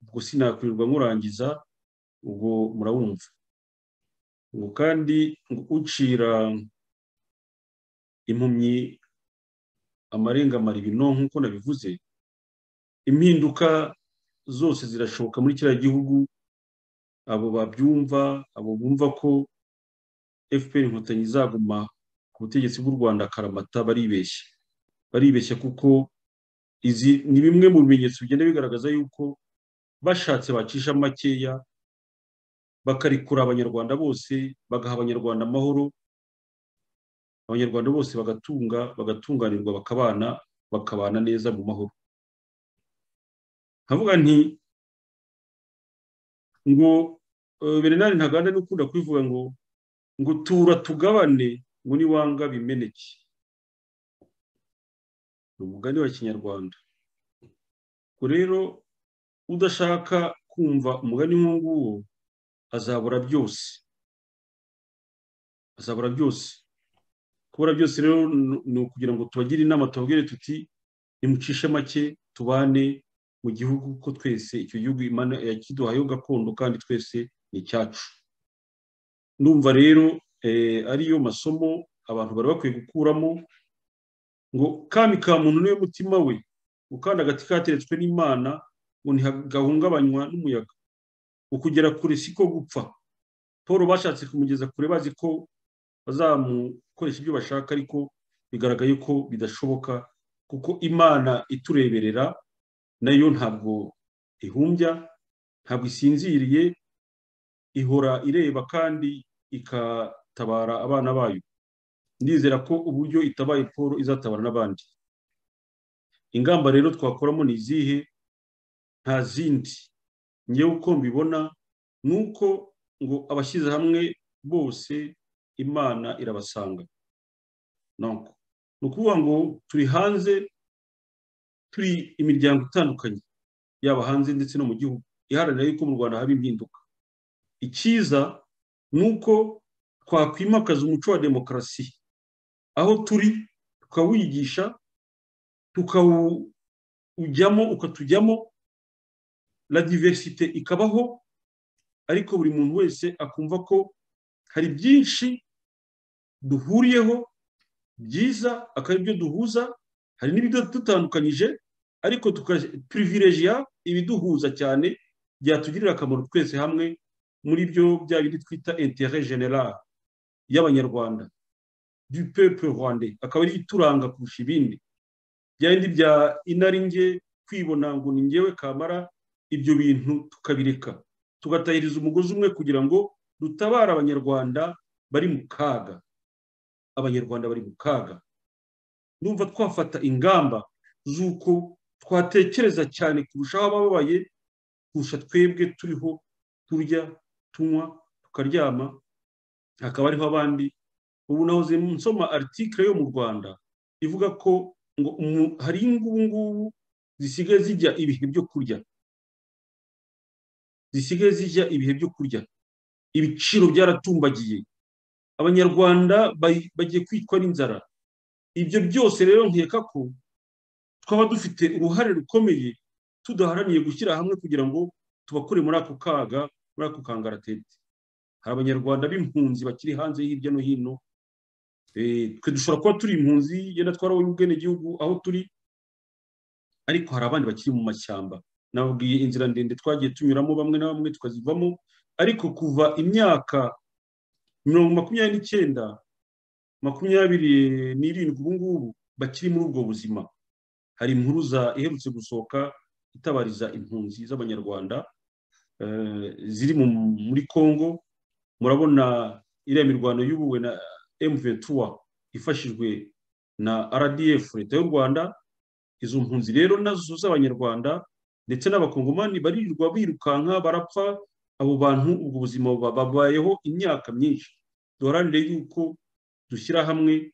ubwo sinakwirirwa nkurangiza ubwo murawumva ngo kandi ucira impumyi amarengamara ibino nk'uko nabivuze impinduka zose zirashoboka muri kiriya gihugu abo babyumva abo bumva ko fpr inkotanyi izaguma ku butegetsi bw'u rwanda karamata baribeshya baribeshya kuko izi ni bimwe mu bimenyetso bigenda bigaragaza yuko bashatse bacisha makeya bakarekura abanyarwanda bose bagaha abanyarwanda amahoro abanyarwanda bose bagatunga bagatunganirwa bakabana bakabana neza mu mahoro nkavuga nti ngo berenari ntaganda n'ukunda kwivuga ngo ngo tura tugabane ngo niwanga bimeneke ni umugani wa kinyarwanda ubwo rero udashaka kumva umugani nk'uwo azabura byose azabura byose kubura byose rero ni ukugira ngo tubagire inama tubabwire tuti nimucishe make tubane mu gihugu ko twese icyo gihugu yakiduhayeho gakondo kandi twese ni icyacu ndumva rero ariyo masomo abantu bari bakwiye gukuramo ngo kami ka muntu niwe mutima we gukanda agati kateretswe n'imana ngo ntihagahungabanywa n'umuyaga ukugera kure si ko gupfa paul bashatse kumugeza kure bazi ko bazamukoresha ibyo bashaka ariko bigaragaye ko bidashoboka kuko imana itureberera nayo ntabwo ihumbya ntabwo isinziriye ihora ireba kandi ikatabara abana bayo ndizera ko uburyo itabaye paul izatabara n'abandi ingamba rero twakoramo ni izihe nta zindi ngewe uko mbibona ni uko ngo abashyize hamwe bose imana irabasanga ni ukuvuga ngo turi hanze turi imiryango itandukanye yaba hanze ndetse no mu gihugu iharanira yuko mu rwanda haba impinduka icyiza ni uko twakwimakaza umuco wa demokarasi aho turi tukawuyigisha ujyamo ukatujyamo la diversite ikabaho ariko buri muntu wese akumva ko hari byinshi duhuriyeho byiza akaba ibyo duhuza hari n'ibidutandukanyije ariko tukapirivirejiya ibiduhuza cyane byatugirira akamaro twese hamwe muri byo bya bindi twita intere generale y'abanyarwanda du pepe rwande akaba ari ituranga kurusha ibindi bya bindi bya inaringe kwibona ngo ni ngewe kamara ibyo bintu tukabireka tugatahiriza umugozi umwe kugira ngo dutabare abanyarwanda bari mu kaga abanyarwanda bari mu kaga numva twafata ingamba z'uko twatekereza cyane kurushaho abababaye kurusha twebwe turiho turya tunywa tukaryama hakaba hariho abandi ubu nahoze nsoma aritikire yo mu rwanda ivuga ko ngo hari ngubu zisigaye zijya ibihe byo kurya zisigaye zijya ibihe byo kurya ibiciro byaratumbagiye abanyarwanda bagiye kwicwa n'inzara ibyo byose rero nkeka ko twaba dufite uruhare rukomeye tudaharaniye gushyira hamwe kugira ngo tubakure muri ako kaga muri ako kangaratete hari abanyarwanda b'impunzi bakiri hanze hirya no hino twe dushobora kuba turi impunzi yenda twarabonye ubwenegihugu aho turi ariko hari abandi bakiri mu mashyamba nababwiye inzira ndende twagiye tunyuramo bamwe na bamwe tukazivamo ariko kuva imyaka mirongo makumyabiri n'icyenda makumyabiri n'irindwi ubu ngubu bakiri muri ubwo buzima hari impuruza iherutse gusohoka itabariza impunzi z'abanyarwanda ziri muri congo murabona iriya mirwano y'ubuwe na emuventura ifashijwe na rdf leta y'u rwanda izo mpunzi rero nazo z'abanyarwanda ndetse n'abakongomani baririrwa birukanka barapfa abo bantu ubwo buzima babayeho imyaka myinshi duharanire yuko dushyira hamwe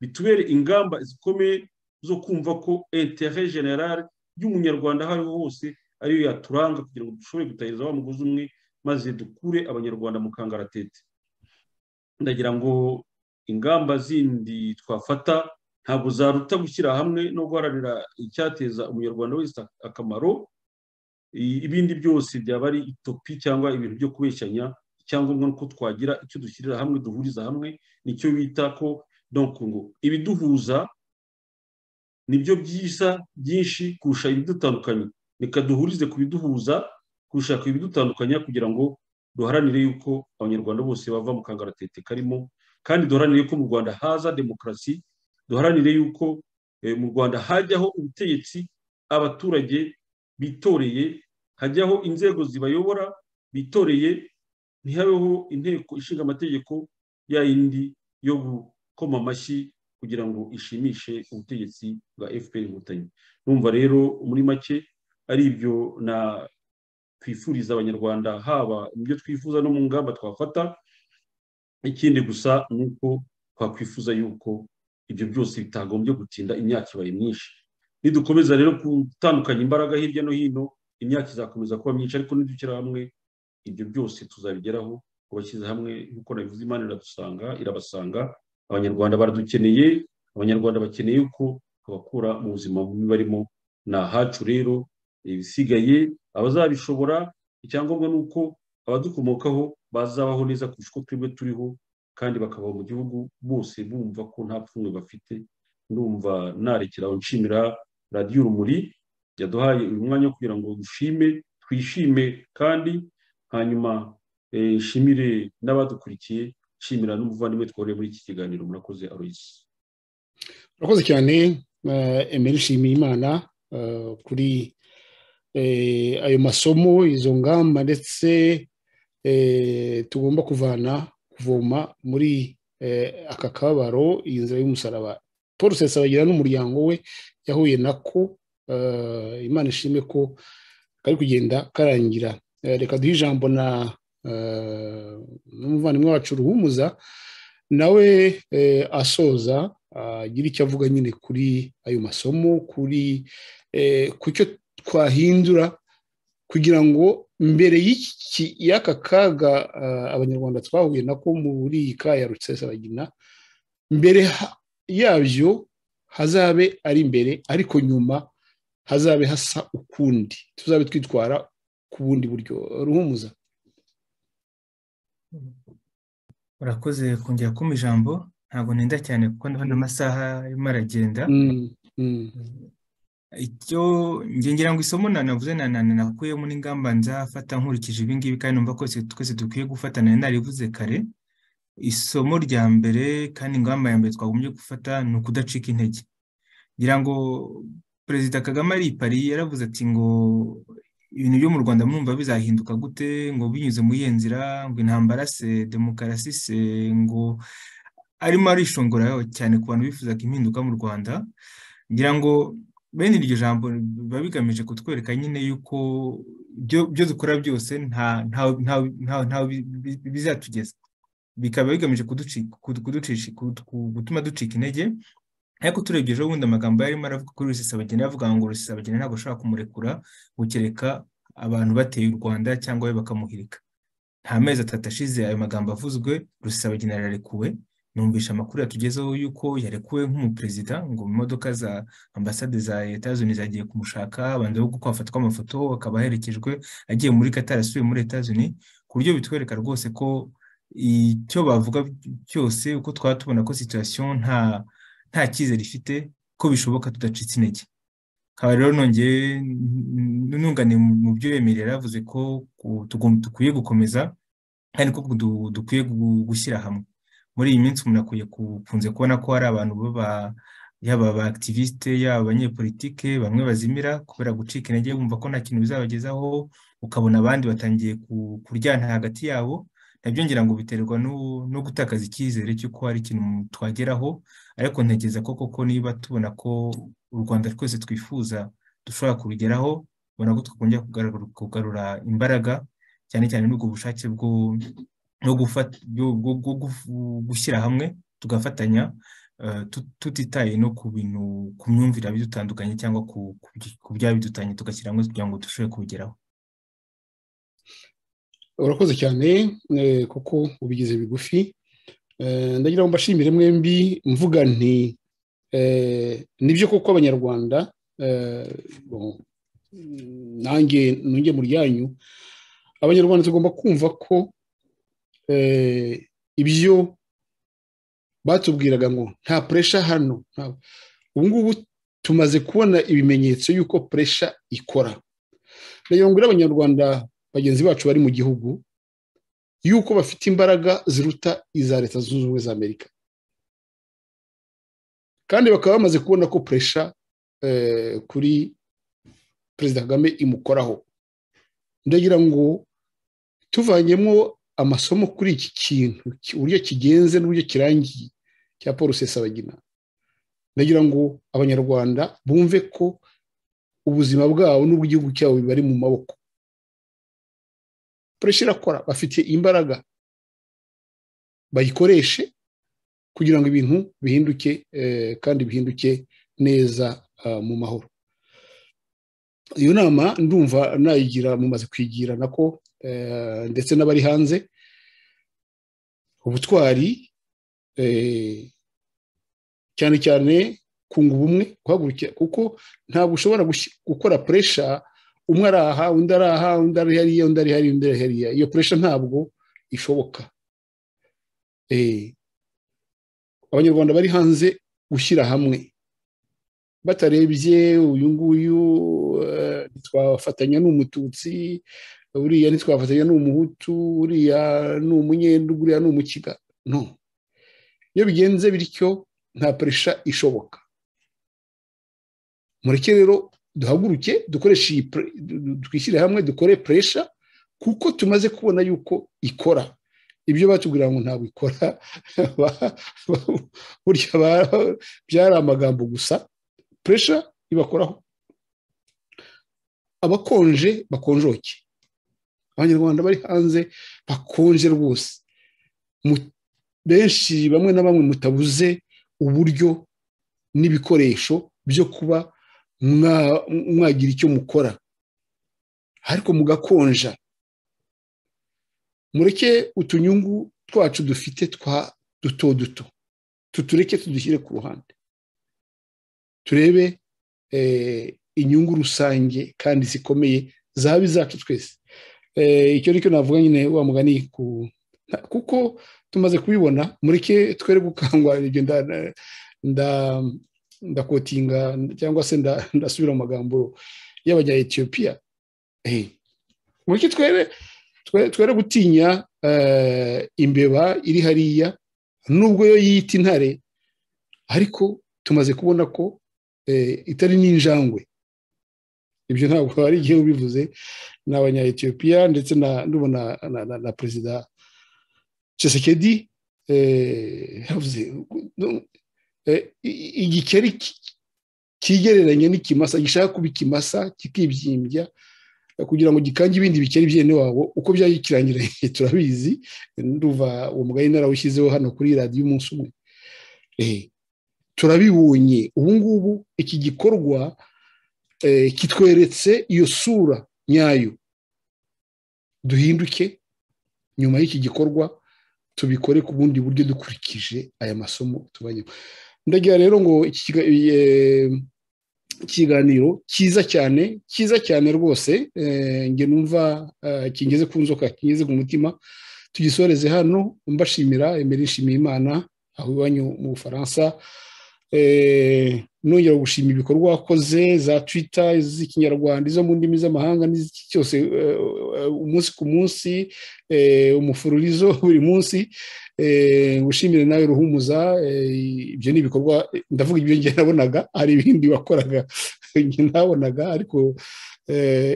bitubere ingamba zikomeye zo kumva ko intere generale y'umunyarwanda aho ariho hose ariyo yaturanga kugira ngo dushobore gutahiriza wa mugozi umwe maze dukure abanyarwanda mu kangaratete ndagira ngo ingamba zindi twafata ntabwo zaruta gushyira hamwe no guharanira icyateza umunyarwanda wese akamaro ibindi byose byaba ari itopi cyangwa ibintu byo kubeshyanya icyangombwa ni uko twagira icyo dushyirira hamwe duhuriza hamwe nicyo bita ko ngo ibiduhuza nibyo byiza byinshi kurusha ibidutandukanya reka duhurize ku biduhuza kurusha ku ibidutandukanya kugira ngo duharanire yuko abanyarwanda bose bava mu kangaratete karimo kandi duharanire ko mu rwanda haza demokarasi duharanire yuko mu rwanda hajyaho ubutegetsi abaturage bitoreye hajyaho inzego zibayobora bitoreye ntihabeho inteko ishinga amategeko ya yindi yo gukoma amashyi kugira ngo ishimishe ubutegetsi bwa fpr inkotanyi numva rero muri make ari ibyo na twifuriza abanyarwanda haba ibyo twifuza no mu ngamba twafata ikindi gusa ni uko twakwifuza yuko ibyo byose bitagombye gutinda imyaka ibaye myinshi nidukomeza rero gutandukanya imbaraga hirya no hino imyaka izakomeza kuba myinshi ariko nidukira hamwe ibyo byose tuzabigeraho kubashyize hamwe nk'uko nabivuze imana iradusanga irabasanga abanyarwanda baradukeneye abanyarwanda bakeneye uko tubakura mu buzima bubi barimo ni ahacu rero ibisigaye abazabishobora icyangombwa ni uko abadukomokaho bazabaho neza kurusha uko twebwe turiho kandi bakabaho mu gihugu bose bumva ko nta pfunwe bafite ndumva narekeraho nshimira radiyo urumuri yaduhaye uyu mwanya kugira ngo dushime twishime kandi hanyuma nshimire n'abadukurikiye nshimira n'umuvandimwe twohereye muri iki kiganiro murakoze aroyisi murakoze cyane emeli nshimiyimana kuri ayo masomo izo ngamba ndetse tugomba kuvana kuvoma muri aka kababaro iyi nzira y'umusaraba paul sesabagira n'umuryango we yahuye nako imana ishime ko kari kugenda karangira reka duhe ijambo na n'umuvandimwe wacu ruhumuza nawe asoza agira icyo avuga nyine kuri ayo masomo kuri ku cyo twahindura kugira ngo mbere y'aka kaga abanyarwanda twahuye nako muri iyi kaya rusesabagina mbere yabyo hazabe ari imbere ariko nyuma hazabe hasa ukundi tuzabe twitwara ku bundi buryo ruhumuza urakoze kongera kumpa ijambo ntabwo nenda cyane kuko ndabona amasaha arimo aragenda icyo ngira ngo isomo nanavuze nanakuyemo n'ingamba nzafata nkurikije ibingibi kandi numva ko twese dukwiye gufatana narivuze kare isomo rya mbere kandi ingamba ya mbere twagombye gufata ni ukudacika intege ngira ngo perezida kagame ari i Paris yaravuze ati ngo ibintu byo mu rwanda mwumva bizahinduka gute ngo binyuze muri iyo nzira ngo intambara se demokarasi se ngo arimo arishongora cyane ku bantu bifuza impinduka mu rwanda ngira ngo bene iryo jambo biba bigamije kutwereka nyine yuko ibyo dukora byose ntawe bizatugeza bikaba bigamije gutuma ducika intege ariko turebye ejo bundi amagambo yarimo aravuga kuri rusesabageni avuga ngo rusesabageni ntabwo ashobora kumurekura gukereka abantu bateye u rwanda cyangwa we bakamuhirika nta mezi atatu ashize ayo magambo avuzwe rusesabageni yararekuwe numvisha amakuru yatugezeho yuko yarekuwe nk'umuperezida ngo imodoka za ambasade za leta zuni zagiye kumushaka abantu bo kwafatwa amafoto akaba aherekejwe agiye muri katari asubiye muri leta zuni ku buryo bitwereka rwose ko icyo bavuga cyose uko twaba tubona ko situwasiyo nta nta cyizere ifite ko bishoboka tudacitse intege nkaba rero nongeye nungane mu byo yemerera yaravuze ko dukwiye gukomeza kandi ko dukwiye gushyira hamwe muri iyi minsi umuntu akwiye kunze kubona ko hari abantu baba yaba aba akitiviste yaba abanyepolitike bamwe bazimira kubera gucika intege bumva ko nta kintu bizabagezaho ukabona abandi batangiye kuryana hagati yabo nabyo ngira ngo biterwa no gutakaza icyizere cy'uko hari ikintu twageraho ariko ntekereza ko koko niba tubona ko u rwanda twese twifuza dushobora kurugeraho ubona ko twakongera kugarura imbaraga cyane cyane n'ubwo bushake bwo gushyira hamwe tugafatanya tutitaye no ku bintu ku myumvire bidutandukanye cyangwa ku byabidutanye tugashyira hamwe kugira ngo dushobore kubigeraho urakoze cyane kuko ubigize bigufi ndagira ngo mbashimire mwembi mvuga nti nibyo kuko abanyarwanda nanjye ntunge mu ryanyu abanyarwanda tugomba kumva ko ibyo batubwiraga ngo nta puresha hano ubu ngubu tumaze kubona ibimenyetso y'uko puresha ikora ndagira ngo abanyarwanda bagenzi bacu bari mu gihugu yuko bafite imbaraga ziruta iza leta zunze ubumwe za amerika kandi bakaba bamaze kubona ko puresha kuri perezida kagame imukoraho ndagira ngo tuvanyemo amasomo kuri iki kintu uburyo kigenze n'uburyo kirangiye cya paul rusesabagina ndagira ngo abanyarwanda bumve ko ubuzima bwabo n'ubw'igihugu cyabo bari mu maboko puresha irakora bafite imbaraga bayikoreshe kugira ngo ibintu bihinduke kandi bihinduke neza mu mahoro iyo nama ndumva nayigira mumaze kwigira nako ndetse n'abari hanze ubutwari cyane cyane kunga ubumwe guhagurukira kuko ntabwo ushobora gukora puresha umwe ari aha undi ari aha undi ari hariya undi ari hariya undi ari hariya iyo puresha ntabwo ishoboka abanyarwanda bari hanze gushyira hamwe batarebye uyu nguyu ntitwafatanya n'umututsi uriya ntitwafatanya n'umuhutu uriya ni umunyendu uriya ni umukiga no iyo bigenze bityo nta puresha ishoboka mureke rero duhaguruke dukoreshe iyi twishyire hamwe dukore puresha kuko tumaze kubona yuko ikora ibyo batubwira ngo ntabwo ikora burya byari amagambo gusa puresha ibakoraho abakonje bakonjoke abanyarwanda bari hanze bakonje rwose benshi bamwe na bamwe mutabuze uburyo n'ibikoresho byo kuba mwagira icyo mukora ariko mugakonja mureke utunyungu twacu dufite twa duto duto tutureke tudushyire ku ruhande turebe inyungu rusange kandi zikomeye zaba izacu twese icyo ni cyo navuga nyine wa mugani kuko tumaze kubibona mureke twere gukangwa ibyo ndakotinga cyangwa se ndasubira mu magambo y'abajya etiyopiya mureke twere twere gutinya imbeba iri hariya nubwo yo yita intare ariko tumaze kubona ko itari n'injangwe ibyo ntabwo hari igihe ubivuze ni abanya etiyopiya ndetse n'ubona na perezida cesekedi igikeri kigereranye n'ikimasa gishaka kuba ikimasa kikibyimbya kugira ngo gikange ibindi bikeri byene wabo uko byagikirangiranye turabizi nduva uwo mugari narawushyizeho hano kuri radiyo umunsi umwe turabibonye ubu ngubu iki gikorwa kitweretse iyo sura nyayo duhinduke nyuma y'iki gikorwa tubikore ku bundi buryo dukurikije aya masomo tubanyemo ndagira rero ngo ikiganiro cyiza cyane cyiza cyane rwose njye numva kingeze ku nzoka kingeze ku mutima tugisoreze hano mbashimira emera nshimiye imana aho iwanyu mu bufaransa nongera gushima ibikorwa wakoze za twita iz'ikinyarwanda izo mu ndimi z'amahanga n'iz'iki cyose umunsi ku munsi umufururizo buri munsi gushimire nawe ruhumuza ibyo ni ibikorwa ndavuga ibyo njye nabonaga hari ibindi wakoraga nabonaga ariko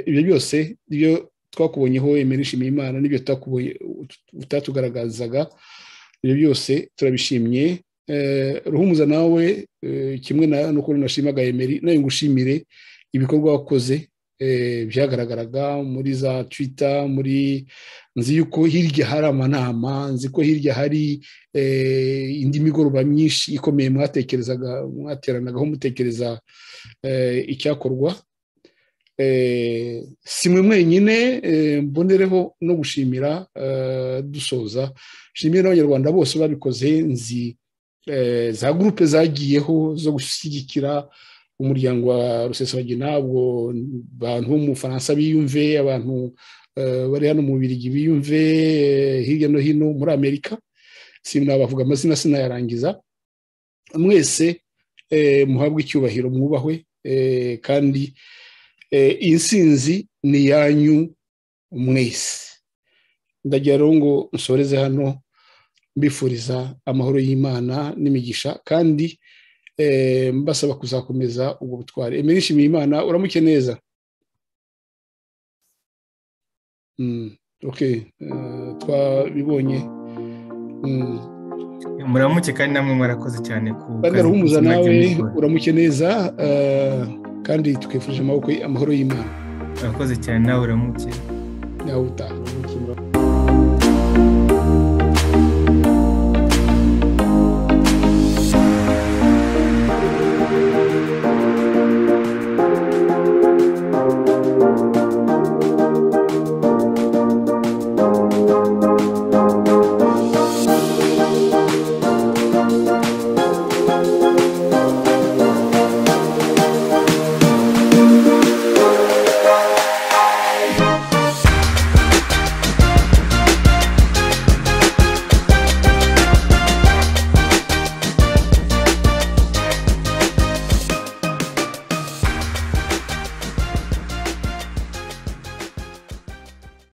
ibyo byose ibyo twakubonyeho emera nshimiye imana n'ibyo utatugaragazaga ibyo byose turabishimye ruhumuza nawe kimwe n'uko nashimaga emeri nawe ngushimire ibikorwa wakoze byagaragaraga muri za twita muri nzi yuko hirya hari amanama nzi ko hirya hari indi migoroba myinshi ikomeye mwatekerezaga mwateranagaho mutekereza icyakorwa si mwe mwenyine mbonereho no gushimira dusoza nshimire n'abanyarwanda bose babikoze nzi za gurupe zagiyeho zo gushyigikira umuryango wa rusesabagina ubwo abantu bo mu bufaransa biyumve abantu bari hano mu birigi biyumve hirya no hino muri amerika sinabavuga amazina sinayarangiza mwese muhabwe icyubahiro mwubahwe kandi iyi nsinzi ni iyanyu mwese ndagira rero ngo nsoreze hano mbifuriza amahoro y'imana n'imigisha kandi mbasaba kuzakomeza ubwo butwari emera nshimiye imana uramuke neza twabibonye muramuke kandi namwe mwarakoze cyane ku kazi nawe uramuke neza kandi twifurije amaboko amahoro y'imana urakoze cyane nawe uramuke nawe utaha uramuke